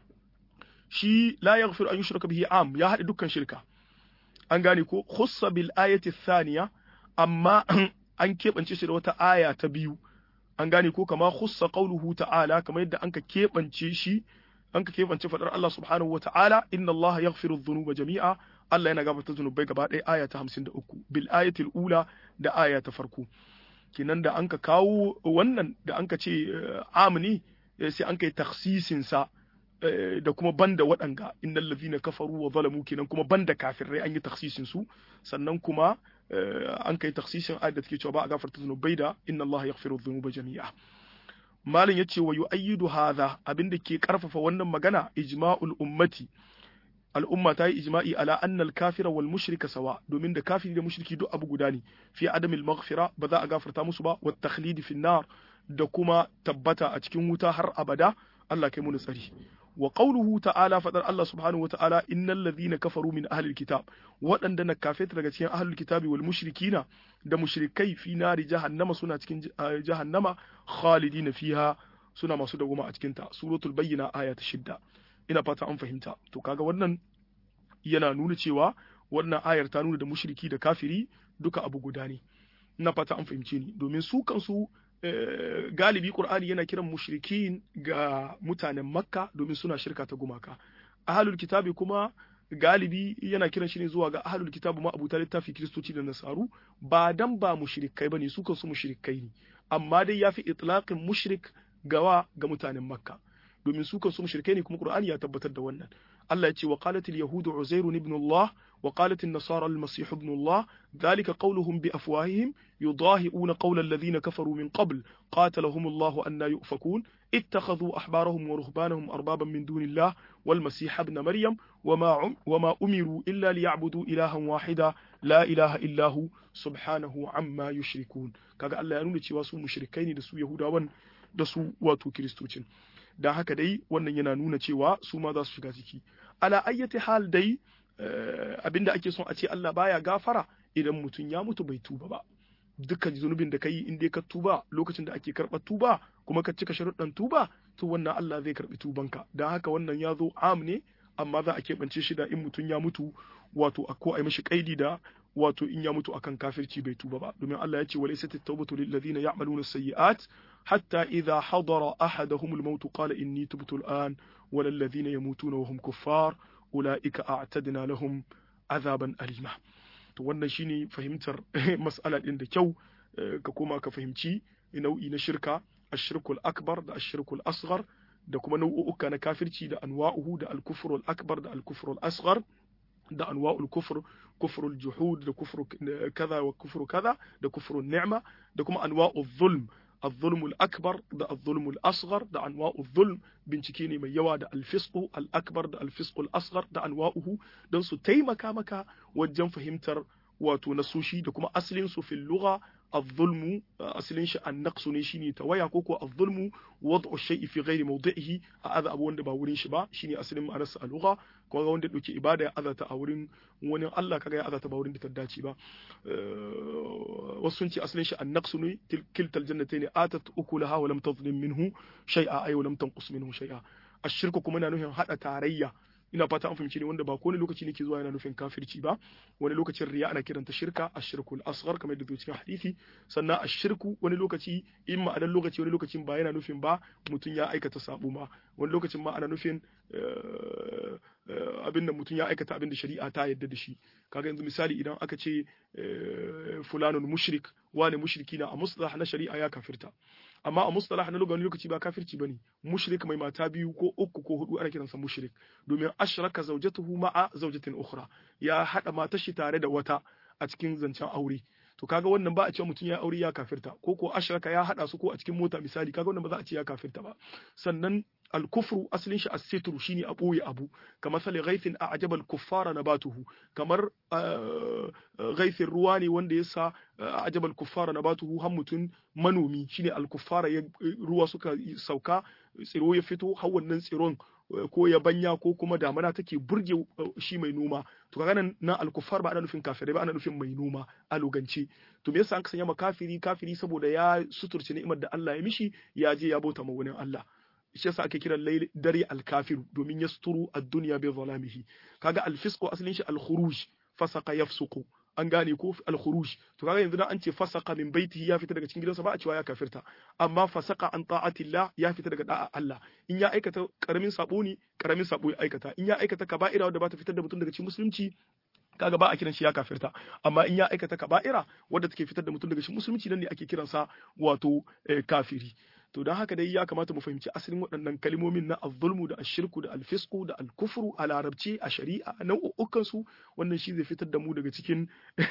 S1: شي لا يغفر أن يشرك به عام يا هذا دكان شركة أنغانيكو خص بالآية الثانية أما an keɓance shi da wata aya ta biyu an gane ko kama khussa qawluhu ta'ala kamar yadda anka keɓance shi anka keɓance fadar Allah subhanahu wa ta'ala inna Allah yaghfiru dhunuba jami'a Allah yana gafarta zunubai gaba ɗaya aya ta 53 bil ayatil ula da aya ta farko kinan da anka kawo wannan da anka ce amni sai anka yi takhsisin sa da kuma banda waɗanga innal ladhina kafaru wa zalamu kenan kuma banda kafirai an yi takhsisin su sannan kuma an kai taksisin ayat da take cewa ba a gafarta zunubai da inna Allah yaghfiru dhunuba jami'a malin yace wa yu'ayyidu hadha abinda ke karfafa wannan magana ijma'ul ummati al'umma ta yi ijma'i ala anna al-kafira wal mushrika sawa domin da kafiri da mushriki duk abu guda ne fi adamil maghfira ba za a gafarta musu ba wa takhlidi fi nar da kuma tabbata a cikin wuta har abada Allah kai mu tsari wa qawluhu ta'ala fadar Allah subhanahu wa ta'ala innal ladhina kafaru min ahli alkitab waɗanda na kafeta daga cikin ahli alkitabi wal mushrikina da mushrikai fi nari jahannama suna cikin jahannama khalidina fiha suna masu dawoma a cikin ta suratul bayyina aya ta shidda ina fata an fahimta to kaga wannan yana nuna cewa wannan ayar ta nuna da mushriki da kafiri duka abu guda ne ina fata an fahimce ni domin su kansu galibi Qur'ani yana kiran mushrikin ga mutanen Makka domin suna shirka ta gumaka. Ahlul kitabi kuma galibi yana kiran shi ne zuwa ga ahlul kitabi ma abuta littafi Kiristoci da Nasaru ba dan ba mushrikai bane su kansu mushrikai ne amma dai yafi itlaqin mushrik gawa ga mutanen Makka domin su kansu mushrikai ne kuma Qur'ani ya tabbatar da wannan. Allah ya ce wa qalatil yahudu Uzairun ibn Allah wa qalat an-nasara al-masih ibn Allah dhalika qawluhum bi afwahihim yudahi'una qawla alladhina kafaru min qabl qatalahum Allah anna yufakun اتخذوا أحبارهم ورهبانهم أربابا من دون الله والمسيح ابن مريم وما, وما أمروا إلا ليعبدوا إلها واحدا لا إله إلا هو سبحانه عما يشركون كاغا الله ينون cewa su mushrikai ne da su Yahudawan da su wato Kiristocin dan haka dai wannan yana nuna cewa su ma za su shiga ciki ala ayyati hal dai abinda ake son a ce Allah baya gafara idan mutum ya mutu bai tuba ba dukkan zunubin da ka yi in dai ka tuba lokacin da ake karɓar tuba kuma ka cika sharuɗan tuba to wannan Allah zai karɓi tubanka don haka wannan ya zo am ne amma za a keɓance shi da in mutum ya mutu wato a ko a yi mashi kaidi da wato in ya mutu akan kafirci bai tuba ba domin Allah ya ce walaysa at-tawbatu lil ladina ya'maluna as-sayyi'at hatta idha hadara ahaduhum al-maut qala inni tubtu al-an wa lil ladina yamutuna wa hum kuffar ulaika a'tadna lahum azaban alima to wannan shine fahimtar mas'ala din da kyau ka koma ka fahimci nau'i na shirka ashirkul akbar da ashirkul asghar da kuma nau'uka na kafirci da anwa'uhu da al-kufrul akbar da al-kufrul asghar da anwa'ul kufr kufrul juhud da kufru kaza wa kufru kaza da kufrun ni'ma da kuma anwa'ul zulm الظلم الأكبر ده الظلم الأصغر ده أنواع الظلم bincike mai yawa da alfisqu al-akbar da alfisqu al-asghar da anwa'uhu don su taimaka maka wajen fahimtar wato nasoshi da kuma asalin su fil lugha الظلم asalin shi annaqsu ne shine tawaya ko ko az-zulmu wad'u shay'i fi ghairi mawdi'ihi a aza abu wanda ba wurin shi ba shine asalin ma'anar sa lugha ko ga wanda dauke ibada ya azata a wurin wani Allah kaga ya azata ba wurin da ta dace ba wasu sun ce asalin shi annaqsu ne kiltal jannatayn atat ukulaha wa lam tadhlim minhu shay'a ay wa lam tanqus minhu shay'a ashirku kuma na nufin hada tarayya ina fata an fahimci ne wanda ba kowane lokaci ne ke zuwa yana nufin kafirci ba wani lokacin riya ana kiranta shirka ashirku al-asghar kamar yadda cikin hadisi sannan ashirku wani lokaci in ma adan lokaci wani lokacin ba yana nufin ba mutum ya aikata sabo ma wani lokacin ma ana nufin abin da mutum ya aikata abin da shari'a ta yadda da shi kaga yanzu misali idan aka ce fulanun mushrik wani mushriki na a mustalah na shari'a ya kafirta amma a mustalah na wani lokaci ba kafirci bane mushrik mai mata biyu ko uku ko hudu ana kiransa mushrik domin ashraka zawjatuhu ma'a zawjatin ukhra ya hada matar shi tare da wata a cikin zancen aure to kaga wannan ba a cewa mutum ya aure ya kafirta ko ko ashraka ya hada su ko a cikin mota misali kaga wannan ba za a ce ya kafirta ba sannan al-kufru asalin shi as-sitru shine a boye abu kamar sali ghaithin a ajaba al-kuffara nabatuhu kamar ghaithin ruwa ne wanda ya sa a ajaba al-kuffara nabatuhu har mutum manomi shine al-kuffara ruwa suka sauka tsiro ya fito har wannan tsiron ko ya banya ko kuma damana take burge shi mai noma to kaga nan na alkufar ba ana nufin kafirai ba ana nufin mai noma a lugance to me yasa an sanya ma kafiri kafiri saboda ya suturce ni'imar da Allah ya mishi ya je ya bauta ma wani Allah shi yasa ake kiran layl dare alkafiru domin yasturu ad-dunya bi zalamihi kaga alfisqu asalin shi alkhuruj fasaqa yafsuqu an gane ko al-khuruj to kaga yanzu dan an ce fasaka min baitihi ya fita daga cikin gidansa ba a cewa ya kafirta amma fasaka an ta'atillah ya fita daga da'a Allah in ya aikata karamin sabo ne karamin sabo ya aikata in ya aikata kaba'ira wanda ba ta fitar da mutum daga cikin musulunci kaga ba a kiran shi ya kafirta amma in ya aikata kaba'ira wadda take fitar da mutum daga cikin musulunci nan ne ake kiransa wato kafiri to don haka dai ya kamata mu fahimci asalin waɗannan kalmomin na azzulmu da ashirku da alfisku da alkufru a larabci a shari'a a nau'ukan su wannan shi zai fitar da mu daga cikin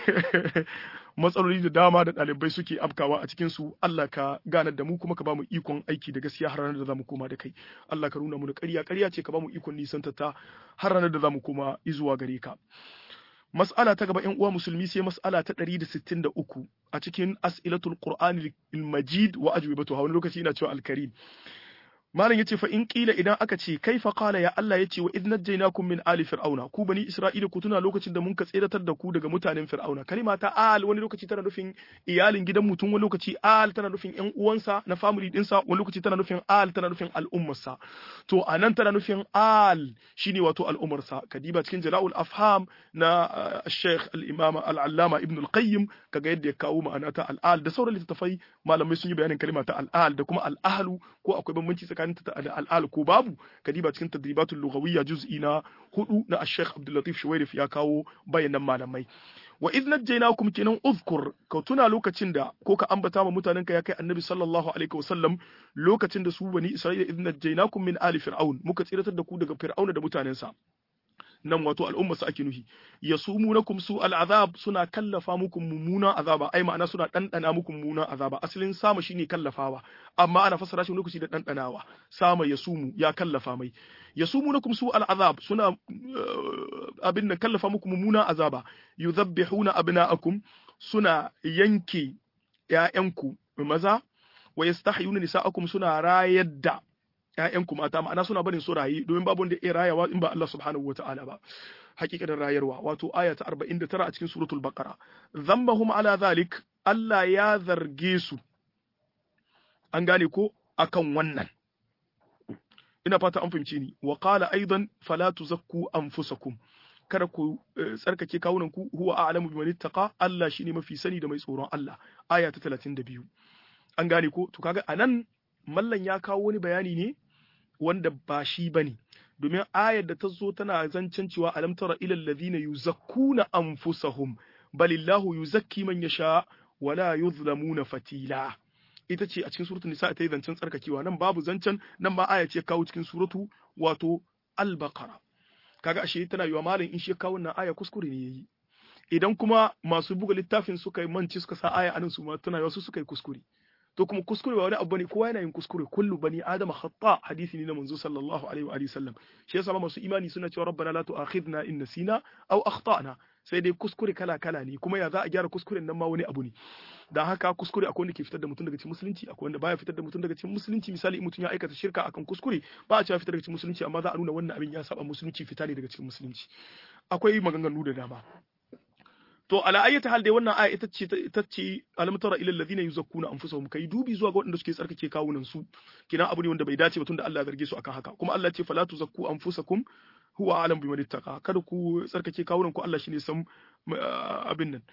S1: matsaloli da dama da ɗalibai suke afkawa a cikin su Allah ka ganar da mu kuma ka ba mu ikon aiki da gaskiya har ranar da zamu koma da kai Allah ka nuna mu da ƙarya ƙarya ce ka ba mu ikon nisanta ta har ranar da zamu koma izuwa gare ka Mas'ala ta gaba ‘yan uwa musulmi sai mas'ala ta ɗari da sittin da uku a cikin as'ilatul Qur'an majid wa ajwibatu wani lokaci ina cewa alkarim. Malam yace fa in kila idan aka ce kaifa qala ya Allah yace wa idh najaynakum min ali fir'auna ku bani isra'ila ku tuna lokacin da mun ka tseratar da ku daga mutanen fir'auna kalima ta al wani lokaci tana nufin iyalin gidan mutum wani lokaci al tana nufin ƴan uwansa na family dinsa wani lokaci tana nufin al tana nufin al'ummarsa to anan tana nufin al shine wato al'ummarsa kadiba cikin jala'ul afham na Sheikh al-Imam al-Allama Ibn al-Qayyim kaga yadda ya kawo ma'ana ta al-al da sauran littattafai malamai sun yi bayanin kalima ta al-al da kuma al-ahlu ko akwai bambanci tsakanin ta da al'al ko babu kadiba cikin tadribatul lughawiyya juz'i na hudu na Sheikh Abdul Latif Shuwairif ya kawo bayanan malamai wa idh najaynakum kenan uzkur ka tuna lokacin da ko ka ambata ma mutanen ka ya kai annabi sallallahu alaihi wasallam lokacin da su bani isra'ila idh najaynakum min ali fir'aun muka tsiratar da ku daga fir'auna da mutanensa nan wato al'umma su ake nuhi yasumunakum su al'azab suna kallafa muku mummunan azaba ai ma'ana suna dandana muku mummunan azaba asalin sama shine kallafawa amma ana fassara shi lokaci da dandanawa sama yasumu ya kallafa mai yasumunakum su al'azab suna abin da kallafa muku mummunan azaba yuzabbihuna abna'akum suna yanke ƴaƴanku maza wa yastahyuna nisa'akum suna rayar da ‘ya'yanku mata ma'ana suna barin su rayu domin babu wanda ya rayawa in ba Allah subhanahu wa ta'ala ba hakikatin rayarwa wato aya ta 49 a cikin suratul baqara zambahum ala zalik Allah ya zarge su an gane ko akan wannan ina fata an fahimci ni wa qala aidan fala tuzakku anfusakum kada ku tsarkake kawunan ku huwa a'lamu biman ittaqa Allah shine mafi sani da mai tsoron Allah aya ta 32 an gane ko to kaga anan mallan ya kawo wani bayani ne wanda ba shi bane domin ayar da ta zo tana zancen cewa alam tara ilal ladina yuzakkuna anfusahum balillahu yuzakki man yasha wala yuzlamuna fatila ita ce a cikin suratul nisa ta yi zancen tsarkakewa nan babu zancen nan ma aya ce kawo cikin suratu wato al-baqara kaga ashe tana yiwa malam in shi kawo wannan aya kuskure ne yayi idan kuma masu buga littafin suka yi manci suka sa aya anan su ma tana yiwa su suka yi kuskure to kuma kuskure ba wani abu bane kowa yana yin kuskure kullu bani adama khata hadisi ne na manzo sallallahu alaihi wa alihi sallam shi yasa masu imani suna cewa rabbana la tu'akhidna in nasina aw akhtana sai dai kuskure kala kala ne kuma ya za a gyara kuskuren nan ma wani abu ne dan haka kuskure akwai wanda ke fitar da mutum daga cikin musulunci akwai wanda baya fitar da mutum daga cikin musulunci misali mutum ya aikata shirka akan kuskure ba a cewa fitar daga cikin musulunci amma za a nuna wannan abin ya saba musulunci fita ne daga cikin musulunci akwai maganganu da dama to ala ayyata hal dai wannan aya ita ce ita ce alam tara ila alladhina yuzakkuna anfusahum kai dubi zuwa ga waɗanda suke tsarkake kawunan su kina abu ne wanda bai dace ba tunda Allah ya zarge su akan haka kuma Allah ya ce fala tuzakku anfusakum huwa alam biman ittaqa kada ku tsarkake kawunan ku Allah shine san abin nan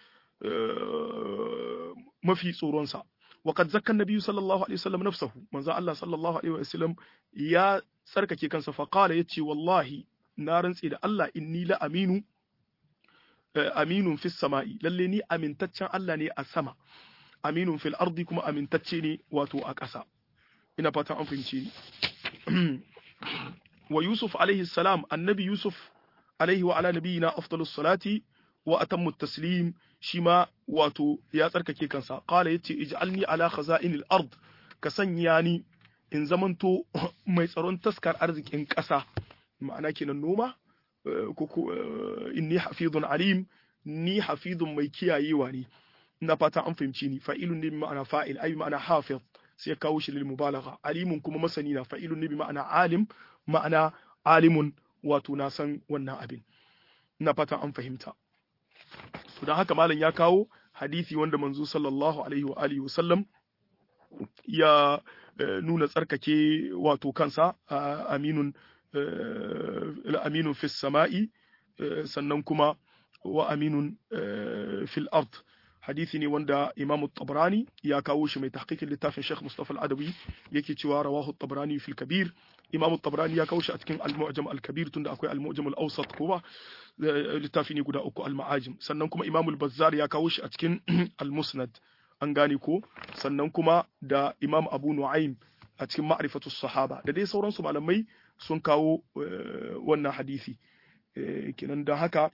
S1: mafi tsoron sa وقد زكى النبي صلى الله عليه وسلم نفسه من ذا الله صلى الله عليه وسلم يا tsarkake kansa faqala yace wallahi na rantsi da Allah inni la aminu aminun fis sama'i lalle ni amintaccen Allah ne a sama aminun fil ardi kuma amintacce ne wato a ƙasa ina fatan an fahimce ni wa yusuf alaihi salam annabi yusuf alaihi wa ala nabiyina afdalus salati wa atammu taslim shi ma wato ya tsarkake kansa qala yace ij'alni ala khaza'inil ard ka sanya ni in zamanto mai tsaron taskar arzikin ƙasa ma'ana kenan noma ko inni hafizun alim ni hafizun mai kiyayewa ne ina fata an fahimci ni fa'ilun ne bi ma'ana fa'il ai ma'ana hafiz sai ya kawo shi lil mubalagha alimun kuma masani na fa'ilun ne bi ma'ana alim ma'ana alimun wato na san wannan abin ina fata an fahimta to dan haka malam ya kawo hadisi wanda manzo sallallahu alaihi wa alihi wasallam ya nuna tsarkake wato kansa aminun aminun fis sama'i sannan kuma wa aminun fil ard hadisi ne wanda Imam Tabrani ya kawo shi mai tahqiqin littafin Sheikh Mustafa Al-Adawi yake cewa rawahu Tabrani fil Kabir Imam Tabrani ya kawo shi a cikin Al-Mu'jam Al-Kabir tunda akwai Al-Mu'jam Al-Awsat kuma littafi ne guda uku Al-Ma'ajim sannan kuma Imam Al-Bazzar ya kawo shi a cikin Al-Musnad an gane ko sannan kuma da Imam Abu Nu'aym a cikin Ma'rifatu Sahaba da dai sauransu malamai sun kawo wannan hadisi kenan da haka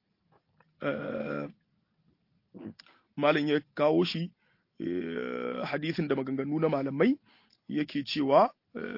S1: malam ya kawo shi hadisin da maganganu na malamai yake cewa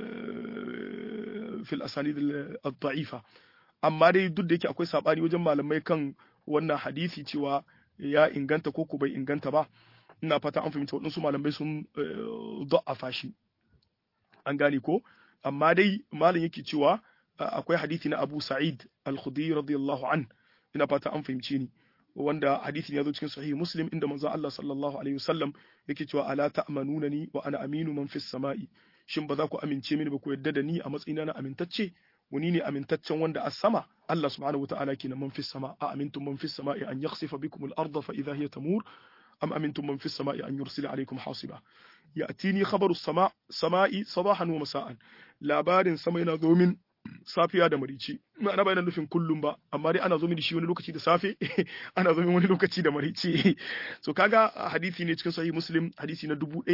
S1: fil asanid al-da'ifa amma dai duk da yake akwai sabani wajen malamai kan wannan hadisi cewa ya inganta ko ko bai inganta ba ina fata an fahimta waɗansu malamai sun da'afa shi an gane ko amma dai malam yake cewa akwai hadisi na Abu Sa'id al-Khudri radiyallahu an ina fata an fahimce ni wanda hadisi ya zo cikin sahih Muslim inda manzo Allah sallallahu alaihi wasallam yake cewa ala ta'manunani wa ana aminu man fis sama'i shin ba za ku amince mini ba ku yadda da ni a matsayina na amintacce wani ne amintaccen wanda a sama Allah subhanahu wa ta'ala kenan man fis sama a amintum man fis sama'i an yakhsifa bikum al-ardha fa idha hiya tamur am amintum man fis sama'i an yursila alaykum hasiba ya'tini khabaru sama sama'i sabahan wa masa'an labarin sama yana zo min safiya da marici ma'ana ba yana nufin kullum ba amma dai ana zo min da shi wani lokaci da safe ana zo min wani lokaci da marici so kaga hadisi ne cikin sahih muslim hadisi na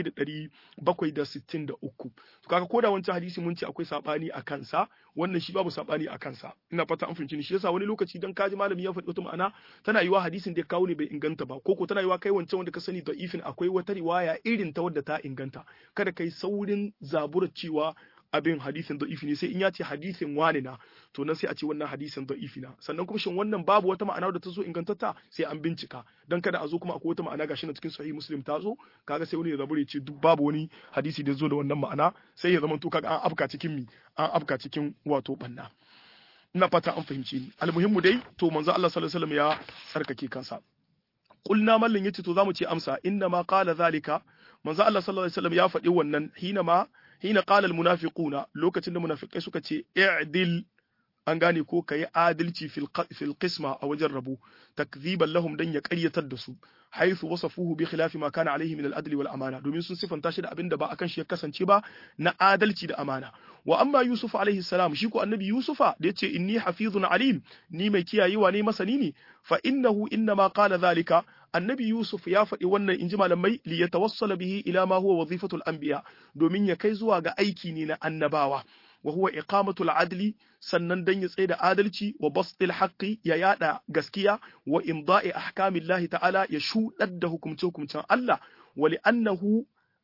S1: 1763 to kaga koda wancan hadisi mun ce akwai sabani a kansa wannan shi babu sabani a kansa ina fata an fahimci ni shi yasa wani lokaci dan kaji malami ya faɗi wata ma'ana tana yiwa hadisin da ya kawo ne bai inganta ba ko ko tana yiwa kai wancan wanda ka sani da ifin akwai wata riwaya irin ta wadda ta inganta kada kai saurin zabura cewa abin hadisin da'ifi ne sai in ya ce hadisin wani na to nan sai a ce wannan hadisin da'ifi na sannan kuma shin wannan babu wata ma'ana da ta zo ingantatta sai an bincika dan kada a zo kuma akwai wata ma'ana gashi na cikin sahih muslim ta zo kaga sai wani ya zabure ce duk babu wani hadisi da zo da wannan ma'ana sai ya zama to kaga an afka cikin mi an afka cikin wato banna ina fata an fahimci ni almuhimmu dai to manzo Allah sallallahu alaihi wasallam ya tsarkake kansa qulna mallin yace to zamu ce amsa inna ma qala zalika manzo Allah sallallahu alaihi wasallam ya faɗi wannan hina ma hina qala al munafiquna lokacin da munafikai suka ce i'dil an gane ko kayi adalci fil fil qisma a wajen rabu takziban lahum dan ya ƙaryatar da su haythu wasafuhu bi khilafi ma kana alaihi min al adli wal amana domin sun sifanta shi da abin da ba akan shi ya kasance ba na adalci da amana wa amma yusuf alaihi salam shi ko annabi yusufa da yace inni hafizun alim ni mai kiyayewa ne masani ne fa innahu inna ma qala zalika annabi Yusuf ya faɗi wannan inji malamai li yatawassala bihi ila ma huwa wazifatul anbiya domin ya kai zuwa ga aiki ne na annabawa wa huwa iqamatul adli sannan dan ya tsaye da adalci wa bastil haqqi ya yada gaskiya wa imda'i ahkamillahi ta'ala ya shudar da hukumce hukumcen Allah wa li'annahu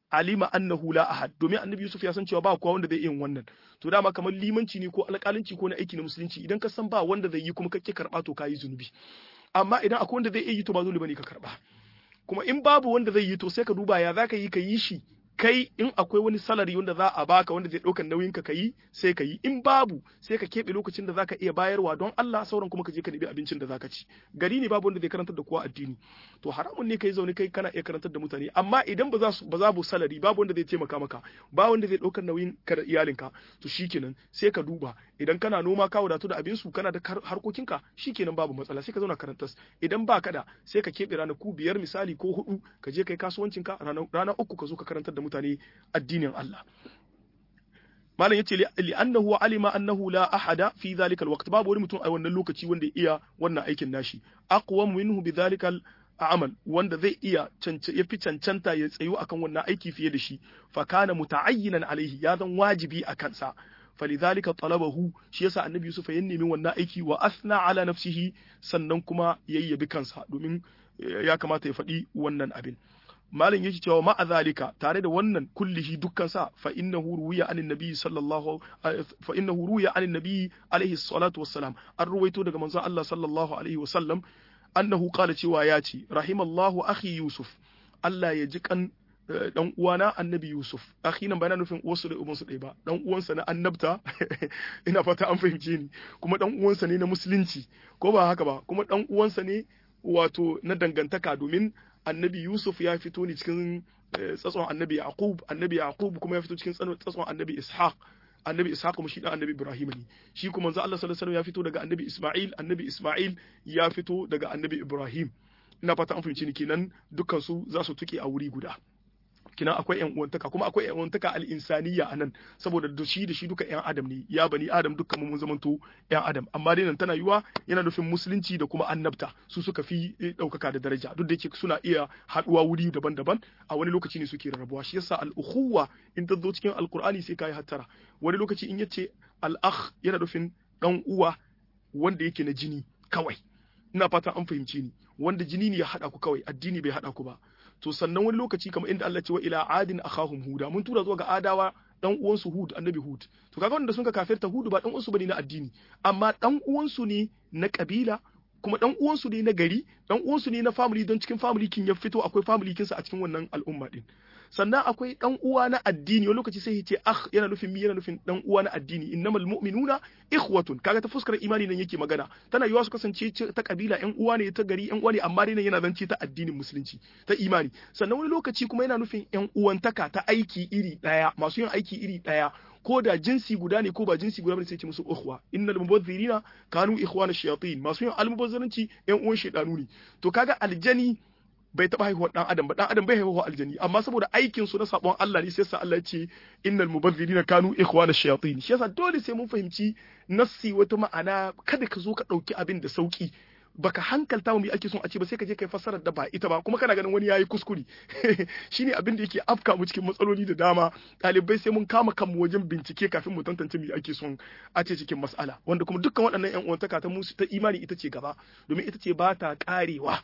S1: alima annahu la ahad domin annabi Yusuf ya san cewa ba kowa wanda zai yin wannan to dama kamar limanci ne ko alƙalanci ko na aiki na musulunci idan ka san ba wanda zai yi kuma kake karba to kayi zunubi amma idan akwai wanda zai iya yi to ba zunubi bane ka karba kuma in babu wanda zai yi to sai ka duba ya zaka yi ka yi shi kai in akwai wani salari wanda za a baka wanda zai ɗaukar nauyin ka yi sai ka yi in babu sai ka keɓe lokacin da zaka iya bayarwa don Allah sauran kuma ka je ka nemi abincin da zaka ci gari ne babu wanda zai karantar da kowa addini to haramun ne kai zaune kai kana iya karantar da mutane amma idan ba za su ba za bu salari babu wanda zai taimaka maka ba wanda zai ɗaukar nauyin ka da iyalinka to shikenan sai ka duba idan kana noma ka wadatu da abin su kana da harkokinka shikenan babu matsala sai ka zauna karantas idan ba ka da sai ka keɓe ranaku biyar misali ko hudu ka je kai kasuwancinka rana uku ka zo ka karantar da mutane addinin Allah malam yace li annahu alima annahu la ahada fi dhalika alwaqt babu wani mutum a wannan lokaci wanda iya wannan aikin nashi aqwa minhu bi dhalika amal wanda zai iya ya fi cancanta ya tsayu akan wannan aiki fiye da shi fa kana muta'ayyinan alaihi ya zan wajibi a kansa falidhalika talabahu shi yasa annabi yusuf ya nemi wannan aiki wa asna ala nafsihi sannan kuma yayyabi kansa domin ya kamata ya faɗi wannan abin malam yake cewa ma'a zalika tare da wannan kullihi dukkan sa fa innahu ruwiya anin nabi sallallahu fa innahu ruwiya anin nabi alaihi salatu wassalam an ruwaito daga manzon Allah sallallahu alaihi wasallam annahu qala cewa ya ce rahimallahu akhi yusuf Allah ya ji kan dan uwana annabi yusuf akhi nan bana nufin uwarsu da ubansu ɗaya ba dan uwansa na annabta ina fata an fahimce ni kuma dan uwansa ne na musulunci ko ba haka ba kuma dan uwansa ne wato na dangantaka domin annabi Yusuf ya fito ne cikin tsatson annabi Yaqub annabi Yaqub kuma ya fito cikin tsatson annabi Ishaq annabi Ishaq kuma shi dan annabi Ibrahim ne shi kuma manzo Allah sallallahu alaihi wasallam ya fito daga annabi Isma'il annabi Isma'il ya fito daga annabi Ibrahim ina fata an fahimci ni kenan dukkan su za su tuke a wuri guda kina akwai yan uwantaka kuma akwai yan uwantaka al-insaniya anan saboda da shi da shi duka yan adam ne ya bani adam dukkan mun zamanto yan adam amma dai nan tana yiwa yana nufin musulunci da kuma annabta su suka fi daukaka da daraja duk da yake suna iya haduwa wuri daban-daban a wani lokaci ne suke rarrabuwa shi yasa al-ukhuwa in ta zo cikin alqur'ani sai kai hattara wani lokaci in yace al-akh yana nufin dan uwa wanda yake na jini kawai ina fatan an fahimce ni wanda jini ne ya hada ku kawai addini bai hada ku ba to sannan wani lokaci kamar inda Allah ce wa ila adin akhahum huda mun tura zuwa ga adawa dan uwansu hud annabi hud to kaga wanda sun ka kafirta hud ba dan uwansu bane na addini amma dan uwansu ne na kabila kuma dan uwansu ne na gari dan uwansu ne na family don cikin family kin ya fito akwai family kinsa a cikin wannan al'umma din sannan akwai dan uwa na addini wani lokaci sai ya ce akh yana nufin mi yana nufin dan uwa na addini innamal mu'minuna ikhwatun kaga ta fuskar imani nan yake magana tana yiwa su kasance ta kabila yan uwa ne ta gari yan uwa ne amma dai nan yana zance ta addinin musulunci ta imani sannan wani lokaci kuma yana nufin yan uwantaka ta aiki iri daya masu yin aiki iri daya ko da jinsi guda ne ko ba jinsi guda bane sai ce musu ukhwa innal mubazzirina kanu ikhwana shayatin masu yin almubazzaranci yan uwan shedanu ne to kaga aljani bai taɓa haihuwar ɗan adam ba ɗan adam bai haihuwa aljani amma saboda aikin su na sabon Allah ne sai sa Allah ya ce innal mubazzirina kanu ikhwana shayatin shi yasa dole sai mun fahimci nassi wata ma'ana kada ka zo ka ɗauki abin da sauki baka hankalta mu me ake son a ce ba sai ka je kai fassarar da ba ita ba kuma kana ganin wani yayi kuskure shine abin da yake afka mu cikin matsaloli da dama ɗalibai sai mun kama kanmu wajen bincike kafin mu tantance me ake son a ce cikin mas'ala wanda kuma dukkan waɗannan ƴan uwantaka ta musu ta imani ita ce gaba domin ita ce ba ta karewa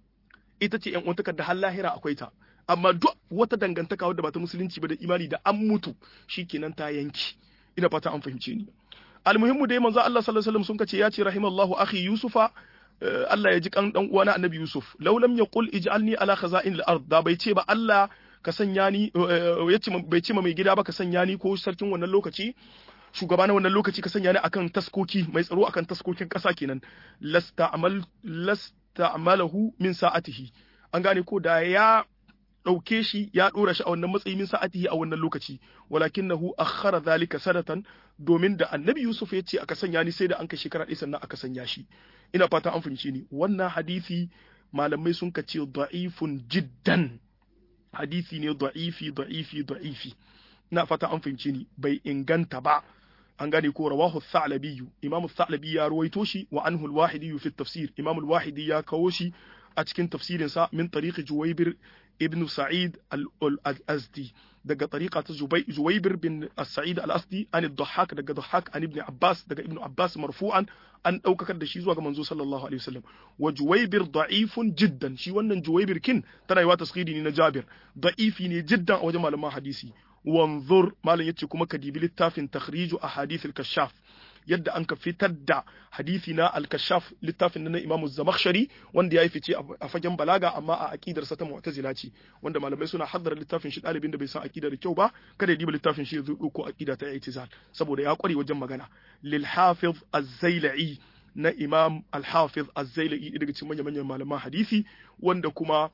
S1: ita ce ƴan uwantakar da har lahira akwai ta amma duk wata dangantaka wadda ba ta musulunci ba da imani da an mutu shikenan ta yanki ina fata an fahimce ni almuhimmu dai manzo Allah sallallahu alaihi wasallam sun kace ya ce rahimallahu akhi yusufa Allah ya ji kan dan uwana annabi Yusuf law lam yaqul ij'alni ala khaza'in al-ard da bai ce ba Allah ka sanya ni yace bai ce ma mai gida ba ka sanya ni ko sarkin wannan lokaci shugaba na wannan lokaci ka sanya ni akan taskoki mai tsaro akan taskokin ƙasa kenan lasta'mal lasta'malahu min sa'atihi an gane ko da ya ɗauke shi ya ɗora shi a wannan matsayi min sa'atihi a wannan lokaci walakinahu akhara zalika sanatan domin da annabi Yusuf ya ce aka sanya ni sai da an kai shekara ɗaya sannan aka sanya shi ina fata an fahimci ni wannan hadisi malamai sun ka ce da'ifun jiddan hadisi ne da'ifi da'ifi da'ifi ina fata an fahimci ni bai inganta ba an gane ko rawahu thalabi imamu thalabi ya ruwaito shi wa anhu al-wahidi fi tafsir imamu al-wahidi ya kawo shi a cikin tafsirinsa min tariqi juwaybir ibn sa'id al-azdi daga tariqa ta juwaybir bin sa'id al-asdi an ad-dhahhak daga dhahhak an ibn abbas daga ibn abbas marfu'an an daukakar da shi zuwa ga manzo sallallahu alaihi wasallam wa juwaybir da'ifun jiddan shi wannan juwaybir kin tana yi wa tasghiri ne na jabir da'ifi ne jiddan a wajen malaman hadisi wanzur malam yace kuma ka dibi littafin takhriju ahadith al-kashaf yadda an ka fitar da hadisi na al-kashaf littafin na Imam Zamakhshari wanda yayi fice a fagen balaga amma a aqidar sa ta mu'tazila ce wanda malamai suna haddara littafin shi dalibin da bai san aqida da kyau ba kada ya diba littafin shi ya zo ko aqida ta i'tizal saboda ya kware wajen magana lil hafiz az-zailai na Imam al-hafiz az-zailai daga cikin manyan manyan malaman hadisi wanda kuma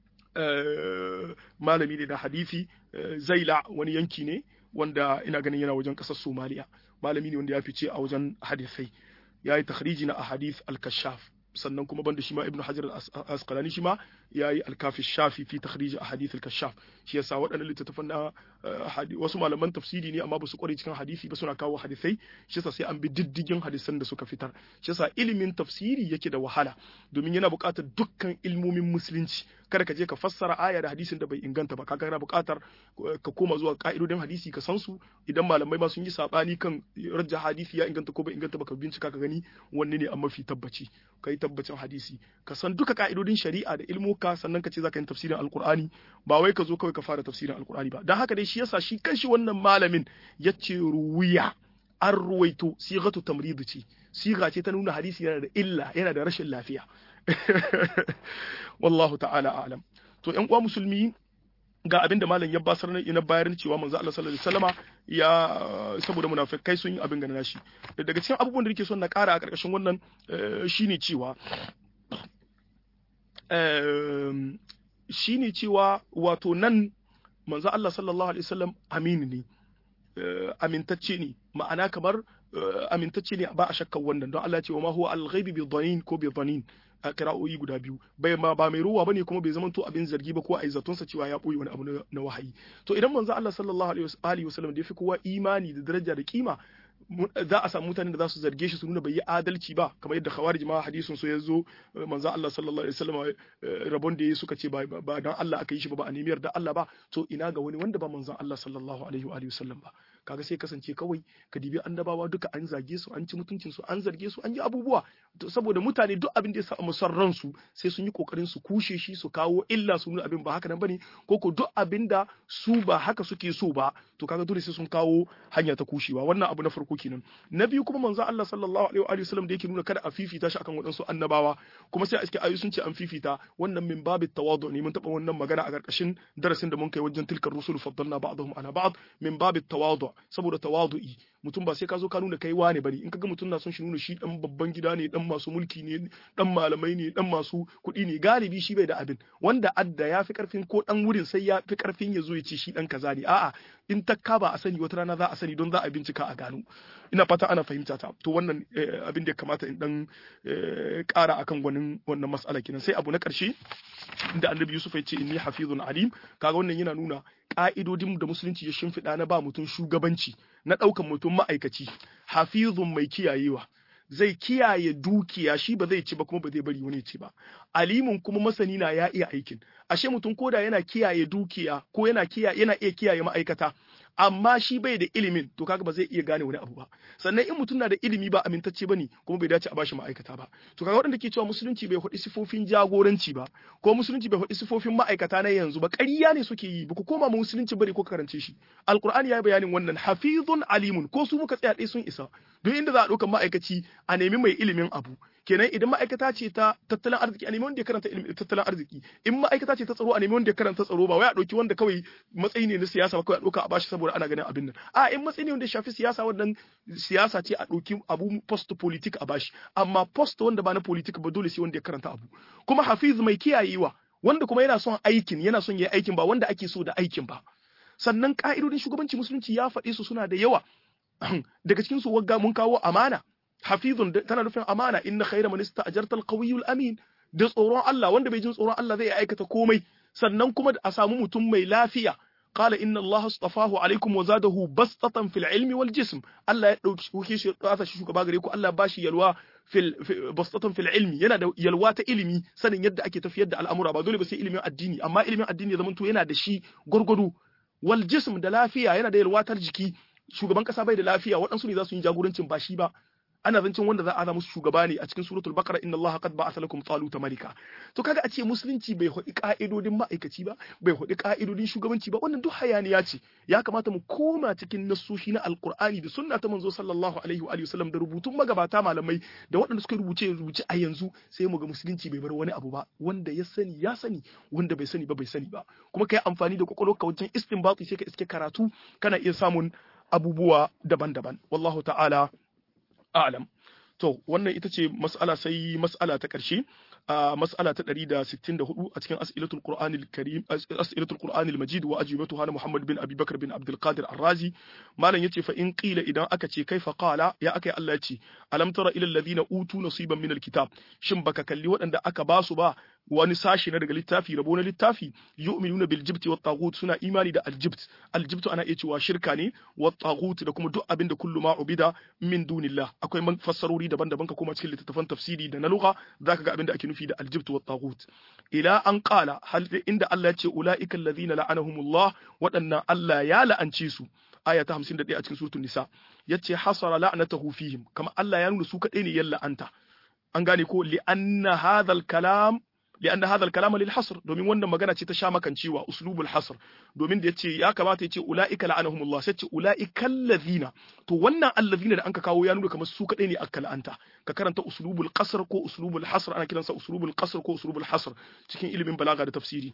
S1: malami ne na hadisi zaila wani yanki ne wanda ina ganin yana wajen ƙasar somaliya malami ne wanda ya fice a wajen hadisai ya yi takhriji na ahadith al-kashaf sannan kuma banda shi ma ibnu hajar al-asqalani shi ma ya yi al-kafi shafi fi takhriji ahadith al-kashaf shi yasa waɗannan littattafan na wasu malaman tafsiri ne amma ba su kware cikin hadisi ba suna kawo hadisai shi yasa sai an bi diddigin hadisan da suka fitar shi yasa ilimin tafsiri yake da wahala domin yana buƙatar dukkan ilmomin musulunci kada ka je ka fassara aya da hadisin da bai inganta ba kaga yana buƙatar ka koma zuwa ka'idodin hadisi ka san su idan malamai ma sun yi sabani kan rajja hadisi ya inganta ko bai inganta ba ka bincika ka gani wanne ne an mafi tabbaci kai tabbacin hadisi ka san duka ka'idodin shari'a da ilmuka sannan ka ce zaka yi tafsirin alqur'ani ba wai ka zo kawai ka fara tafsirin alqur'ani ba dan haka dai shi yasa shi kanshi wannan malamin yace ruwiya an ruwaito sigatu tamrid ce siga ce ta nuna hadisi yana da illa yana da rashin lafiya wallahu ta'ala a'lam to ƴan uwa musulmi ga abinda malam ya basar na bayar cewa manzo Allah sallallahu alaihi wasallama ya saboda munafikai sun yi abin ganin shi daga cikin abubuwan da nake son na ƙara a ƙarƙashin wannan shine cewa shine cewa wato nan manzo Allah sallallahu alaihi wasallam amini ne amintacce ne ma'ana kamar amintacce ne ba a shakkan wannan don Allah ya ce wa ma huwa al-ghaibi bi dhanin ko bi dhanin a kira'o'i guda biyu bai ma ba mai ruwa bane kuma bai zama to abin zargi ba ko a zaton sa cewa ya boye wani abu na wahayi to idan manzo Allah sallallahu alaihi wasallam da yafi kowa imani da daraja da kima za a samu mutanen da za su zarge shi su nuna bai yi adalci ba kamar yadda khawarij ma hadisin so ya zo manzo Allah sallallahu alaihi wasallam rabon da yayi suka ce ba ba dan Allah aka yi shi ba ba a nemi yarda Allah ba to ina ga wani wanda ba manzo Allah sallallahu alaihi wa alihi wasallam ba kaga sai kasance kawai ka dibi annabawa duka an zage su an ci mutuncin su an zarge su an yi abubuwa saboda mutane duk abin da ya samu son ransu sai sun yi kokarin su kushe shi su kawo illa su nuna abin ba haka nan bane ko ko duk abin da su ba haka suke so ba to kaga dole sai sun kawo hanya ta kushewa wannan abu na farko kenan na biyu kuma manzo Allah sallallahu alaihi wa sallam da yake nuna kada a fifita shi akan waɗansu annabawa kuma sai a cikin ayu sun ce an fifita wannan min babi tawadu ne mun taba wannan magana a karkashin darasin da mun kai wajen tilkar rusul faddalna ba'dahum ala ba'd min babi tawadu saboda tawadu'i mutum ba sai ka zo ka nuna kai wane bane in kaga mutum na son shi nuna shi dan babban gida ne dan masu mulki ne dan malamai ne dan masu kuɗi ne galibi shi bai da abin wanda adda ya fi karfin ko dan wurin sai ya fi karfin ya zo ya ce shi dan kaza ne a'a in takka ba a sani wata rana za a sani don za a bincika a gano ina fata ana fahimta ta to wannan abin da ya kamata in dan ƙara akan gwanin wannan mas'ala kenan sai abu na ƙarshe inda annabi Yusuf ya ce inni hafizun alim kaga wannan yana nuna ka'idodin da musulunci ya shimfiɗa na ba mutum shugabanci na ɗaukan mutum ma'aikaci hafizun mai kiyayewa zai kiyaye dukiya shi ba zai ci ba kuma ba zai bari wani ci ba alimin kuma masani na ya iya aikin ashe mutum koda yana kiyaye dukiya ko yana kiyaye yana iya kiyaye ma'aikata amma shi bai da ilimin to kaga ba zai iya gane wani abu ba sannan in mutum na da ilimi ba amintacce bane kuma bai dace a bashi ma'aikata ba to kaga waɗanda ke cewa musulunci bai faɗi sifofin jagoranci ba ko musulunci bai faɗi sifofin ma'aikata na yanzu ba ƙarya ne suke yi ba ku koma musulunci bari ko karance shi alqur'ani ya yi bayanin wannan hafizun alimun ko su muka tsaya ɗaya sun isa duk inda za a ɗauka ma'aikaci a nemi mai ilimin abu kenan idan ma'aikata ce ta tattalin arziki a nemi wanda ya karanta ilimin tattalin arziki in ma'aikata ce ta tsaro a nemi wanda ya karanta tsaro ba wai a ɗauki wanda kawai matsayi ne na siyasa ba kawai a ɗauka a bashi saboda ana ganin abin nan a in matsayi ne wanda ya shafi siyasa wannan siyasa ce a ɗauki abu post politik a bashi amma post wanda ba na politik ba dole sai wanda ya karanta abu kuma hafiz mai kiyayewa wanda kuma yana son aikin yana son ya yi aikin ba wanda ake so da aikin ba sannan ka'idodin shugabanci musulunci ya faɗi su suna da yawa daga cikin su wagga mun kawo amana hafizun tana nufin amana inna khayra man ista'jarta al amin da tsoron Allah wanda bai jin tsoron Allah zai aikata komai sannan kuma a samu mutum mai lafiya qala inna Allah astafahu alaikum wa zadahu bastatan fil ilmi wal jism Allah ya dauki shi kasa shi shugaba gare ku Allah ba shi yalwa fil bastatan fil ilmi yana da yalwa ta ilimi sanin yadda ake tafiyar da al'amura ba dole ba sai ilimin addini amma ilimin addini ya zamanto yana da shi gurgudu wal jism da lafiya yana da yalwatar jiki shugaban kasa bai da lafiya waɗansu ne za su yi jagorancin ba shi ba ana zancen wanda za a za musu shugaba ne a cikin suratul baqara inna allaha qad ba'atha lakum taluta malika to kaga a ce musulunci bai hodi ka'idodin ma'aikaci ba bai hodi ka'idodin shugabanci ba wannan duk hayaniya ce ya kamata mu koma cikin nassoshi na alqur'ani da sunna ta manzo sallallahu alaihi wa sallam da rubutun magabata malamai da waɗanda suka rubuce rubuce a yanzu sai mu ga musulunci bai bar wani abu ba wanda ya sani ya sani wanda bai sani ba bai sani ba kuma kai amfani da kwakwalwarka wajen istinbati sai ka iske karatu kana iya samun abubuwa daban-daban wallahu ta'ala a'lam to wannan ita ce mas'ala sai mas'ala ta ƙarshe a mas'ala ta 164 a cikin as'ilatul qur'anil karim as'ilatul qur'anil majid wa ajibatuha na muhammad bin abi bakr bin abdul qadir ar-razi malam yace fa in qila idan aka ce kaifa qala ya aka Allah ya ce alam tara ila alladhina utu nasiban min alkitab shin baka kalli waɗanda aka basu ba wani sashi na daga littafi rabo na littafi yu'minuna bil jibti wat taghut suna imani da aljibt aljibt ana iya cewa shirka ne wat taghut da kuma duk abin da kullu ma ubida min dunillah akwai man fassarori daban-daban ka kuma cikin littattafan tafsiri da na lugha zaka ga abin da ake nufi da aljibt wat taghut ila an qala hal inda Allah ya ce ulaika alladhina la'anahumullah waɗannan Allah ya la'ance su aya ta 51 a cikin suratul nisa yace hasara la'natahu fihim kama Allah ya nuna su kadai ne yalla anta an gane ko li anna hadha al-kalam لأن هذا الكلام للحصر domin wannan magana ce ta sha makancewa uslubul hasr domin da yace ya kamata yace ulaika la'anahumullah sai ce ulaika allazina to wannan allazina da anka kawo ya nuna kamar su kadai ne aka la'anta ka karanta uslubul qasr ko uslubul hasr ana kiransa uslubul qasr ko uslubul hasr cikin ilimin balaga da tafsiri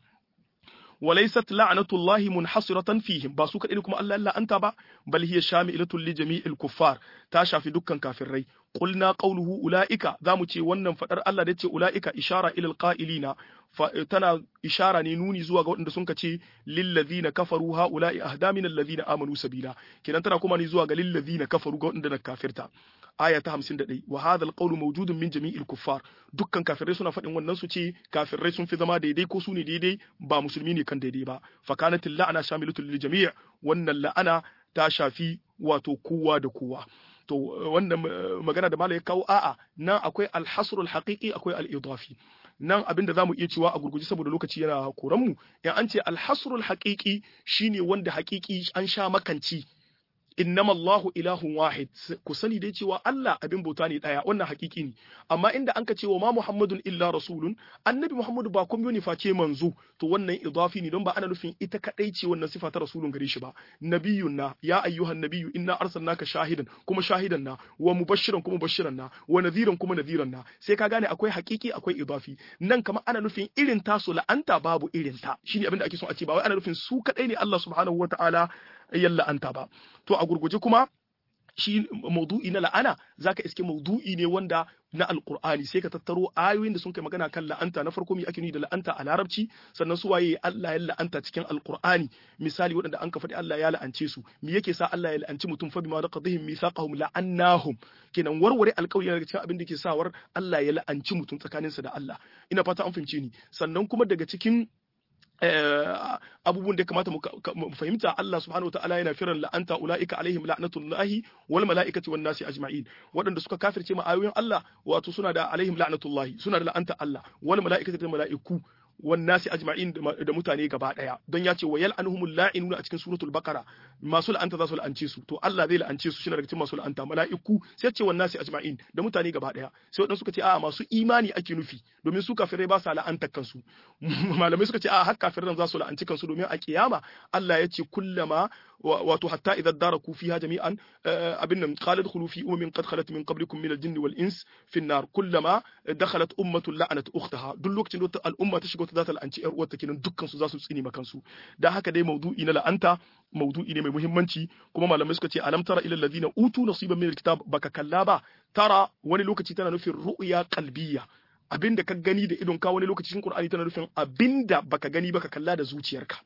S1: وليست لعنة الله منحصرة فيهم باسو كدي كما الله لا أنت با بل هي شاملة لجميع الكفار تاشا في دكان كافرين قلنا قوله أولئك ذا متي ونن فدر الله دتي أولئك إشارة إلى القائلين tana ishara ne nuni zuwa ga waɗanda sun ce lillazina kafaru haula'i ahda min allazina amanu sabila kenan tana kuma ne zuwa ga lillazina kafaru ga waɗanda na kafirta aya ta 51 wa hadha alqawlu mawjudun min jami'il kuffar dukkan kafirai suna faɗin wannan su ce kafirai sun fi zama daidai ko su ne daidai ba musulmi ne kan daidai ba fa kanat la'ana shamilatul lil jami' wannan la'ana ta shafi wato kowa da kowa to wannan magana da malai ya kawo a'a nan akwai alhasrul haqiqi akwai al-idafi nan abinda zamu iya cewa a gurguje saboda lokaci yana koran mu in an ce alhasrul haqiqi shine wanda haqiqi an sha makanci innama Allahu ilahun wahid ku sani dai cewa Allah abin bauta ne daya wannan hakiki ne amma inda anka ce wa ma Muhammadun illa rasulun annabi Muhammadu ba kuma ne face manzo to wannan idafi ne don ba ana nufin ita kadai ce wannan sifa ta rasulun gare shi ba nabiyun na ya ayyuhan nabiyyu inna arsalnaka shahidan kuma shahidan na wa mubashiran kuma mubashiran na wa nadhiran kuma nadhiran na sai ka gane akwai hakiki akwai idafi nan kamar ana nufin irin tasu la'anta babu irin ta shine abin da ake so a ce ba wai ana nufin su kadai ne Allah subhanahu wataala yan la'anta ba to a gurguje kuma shi maudu'i na la'ana zaka iske maudu'i ne wanda na alqur'ani sai ka tattaro ayoyin da sun kai magana kan la'anta na farko me ake nuni da la'anta a larabci sannan su waye Allah ya la'anta cikin alqur'ani misali waɗanda an ka faɗi Allah ya la'ance su me yake sa Allah ya la'anci mutum fa bima raqadihim mithaqahum la'annahum kenan warware alƙawari daga cikin abin da ke sawar Allah ya la'anci mutum tsakaninsa da Allah ina fata an fahimce ni sannan kuma daga cikin abubuwan da ya kamata mu fahimta Allah subhanahu wataala yana firan la'anta ulaika alaihim la'natullahi wal mala'ikati wan nasi ajma'in waɗanda suka kafirce ma ayoyin Allah wato suna da alaihim la'natullahi suna da la'anta Allah wal mala'ikati da mala'iku wannasi ajma'in da mutane gaba daya don ya ce wa yal'anuhumul la'inuna a cikin suratul baqara masu la'anta za su la'ance su to Allah zai la'ance su shine daga cikin masu la'anta mala'iku sai ce wannasi ajma'in da mutane gaba daya sai wadansu suka ce a'a masu imani ake nufi domin su kafirai ba sa la'antar kansu malamai suka ce a'a har kafirai za su la'anci kansu domin a kiyama Allah ya ce kullama wato hatta idza daraku fiha jami'an abin nan qalat khulu fi ummin qad khalat min qablikum min al-jinni wal ins fi an-nar kullama dakhalat ummatun la'anat ukhtaha duk lokacin da al'umma ta shiga ta zata la'anci yar uwarta kenan dukkan su za su tsini makan su dan haka dai maudu'i na la'anta maudu'i ne mai muhimmanci kuma malamai suka ce alam tara ila alladhina utu nasiban min al-kitab baka kalla ba tara wani lokaci tana nufin ru'ya qalbiyya abinda ka gani da idon ka wani lokaci cikin Qur'ani tana nufin abinda baka gani baka kalla da zuciyarka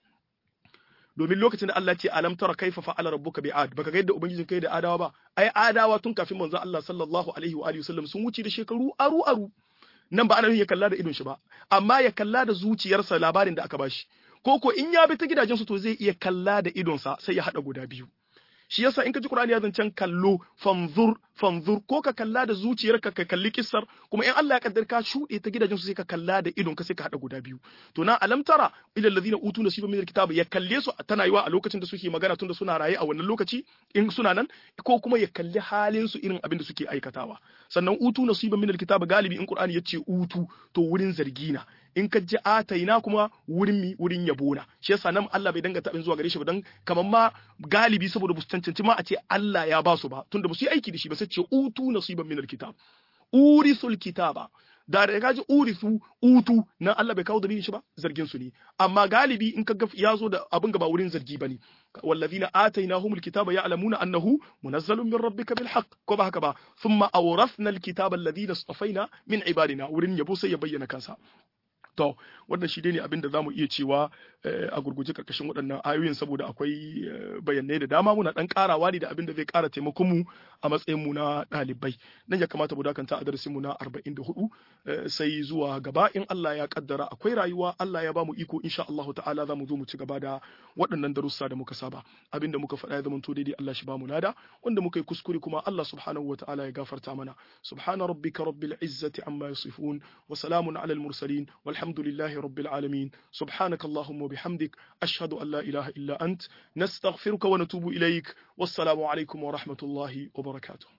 S1: domin lokacin da Allah ce alam tara kaifa fa'ala rabbuka bi'ad baka ga yadda ubangijin kai da adawa ba ai adawa tun kafin manzo Allah sallallahu alaihi wa alihi wasallam sun wuce da shekaru aru aru nan ba ana ya kalla da idon shi ba amma ya kalla da zuciyarsa labarin da aka bashi ko ko in ya bi ta gidajen su to zai iya kalla da idonsa sai ya hada guda biyu shi yasa in ka ji Qur'ani ya zancen kallo fanzur fanzur ko ka kalla da zuciyarka ka kalli kissar kuma in Allah ya kaddar ka shuɗe ta gidajen su sai ka kalla da idon ka sai ka hada guda biyu to na alam tara ilal ladina utu nasiban min alkitab ya kalle su tana yiwa a lokacin da suke magana tunda suna raye a wannan lokaci in suna nan ko kuma ya kalli halin su irin abin da suke aikatawa sannan utu nasiban min alkitab galibi in Qur'ani ya ce utu to wurin zargina in ka ji ataina kuma wurin mi wurin yabona shi yasa nan Allah bai danga tabin zuwa gare shi ba dan kamar ma galibi saboda bu cancanci ma a ce Allah ya ba su ba tunda ba su yi aiki da shi ba sai ce utu nasiban min alkitab urisul kitaba da da kaji urisu utu nan Allah bai kawo dalilin shi ba zargin su ne amma galibi in ka ga ya zo da abin ga ba wurin zargi bane wallazina atainahumul kitaba ya'lamuna annahu munazzalun min rabbika bil haqq ko ba haka ba thumma awrathna al kitaba alladhina istafaina min ibadina wurin yabo sai ya bayyana kansa To, wannan shi ne abin da za mu iya cewa a gurguje karkashin waɗannan ayoyin saboda akwai bayanai da dama muna ɗan ƙarawa ne da abin da zai ƙara taimakon mu a matsayin mu na ɗalibai. Nan ya kamata mu dakanta a darasin mu na 44 sai zuwa gaba in Allah ya kaddara akwai rayuwa Allah ya ba mu iko insha Allah ta'ala za mu zo mu ci gaba da waɗannan darussa da muka saba. Abin da muka faɗa ya zama to daidai Allah shi ba mu nada wanda muka yi kuskure kuma Allah subhanahu wa ta'ala ya gafarta mana. Subhana rabbika rabbil izzati amma yasifun wa salamun alal mursalin والحمد الحمد لله رب العالمين سبحانك اللهم وبحمدك أشهد أن لا إله إلا أنت نستغفرك ونتوب إليك والسلام عليكم ورحمة الله وبركاته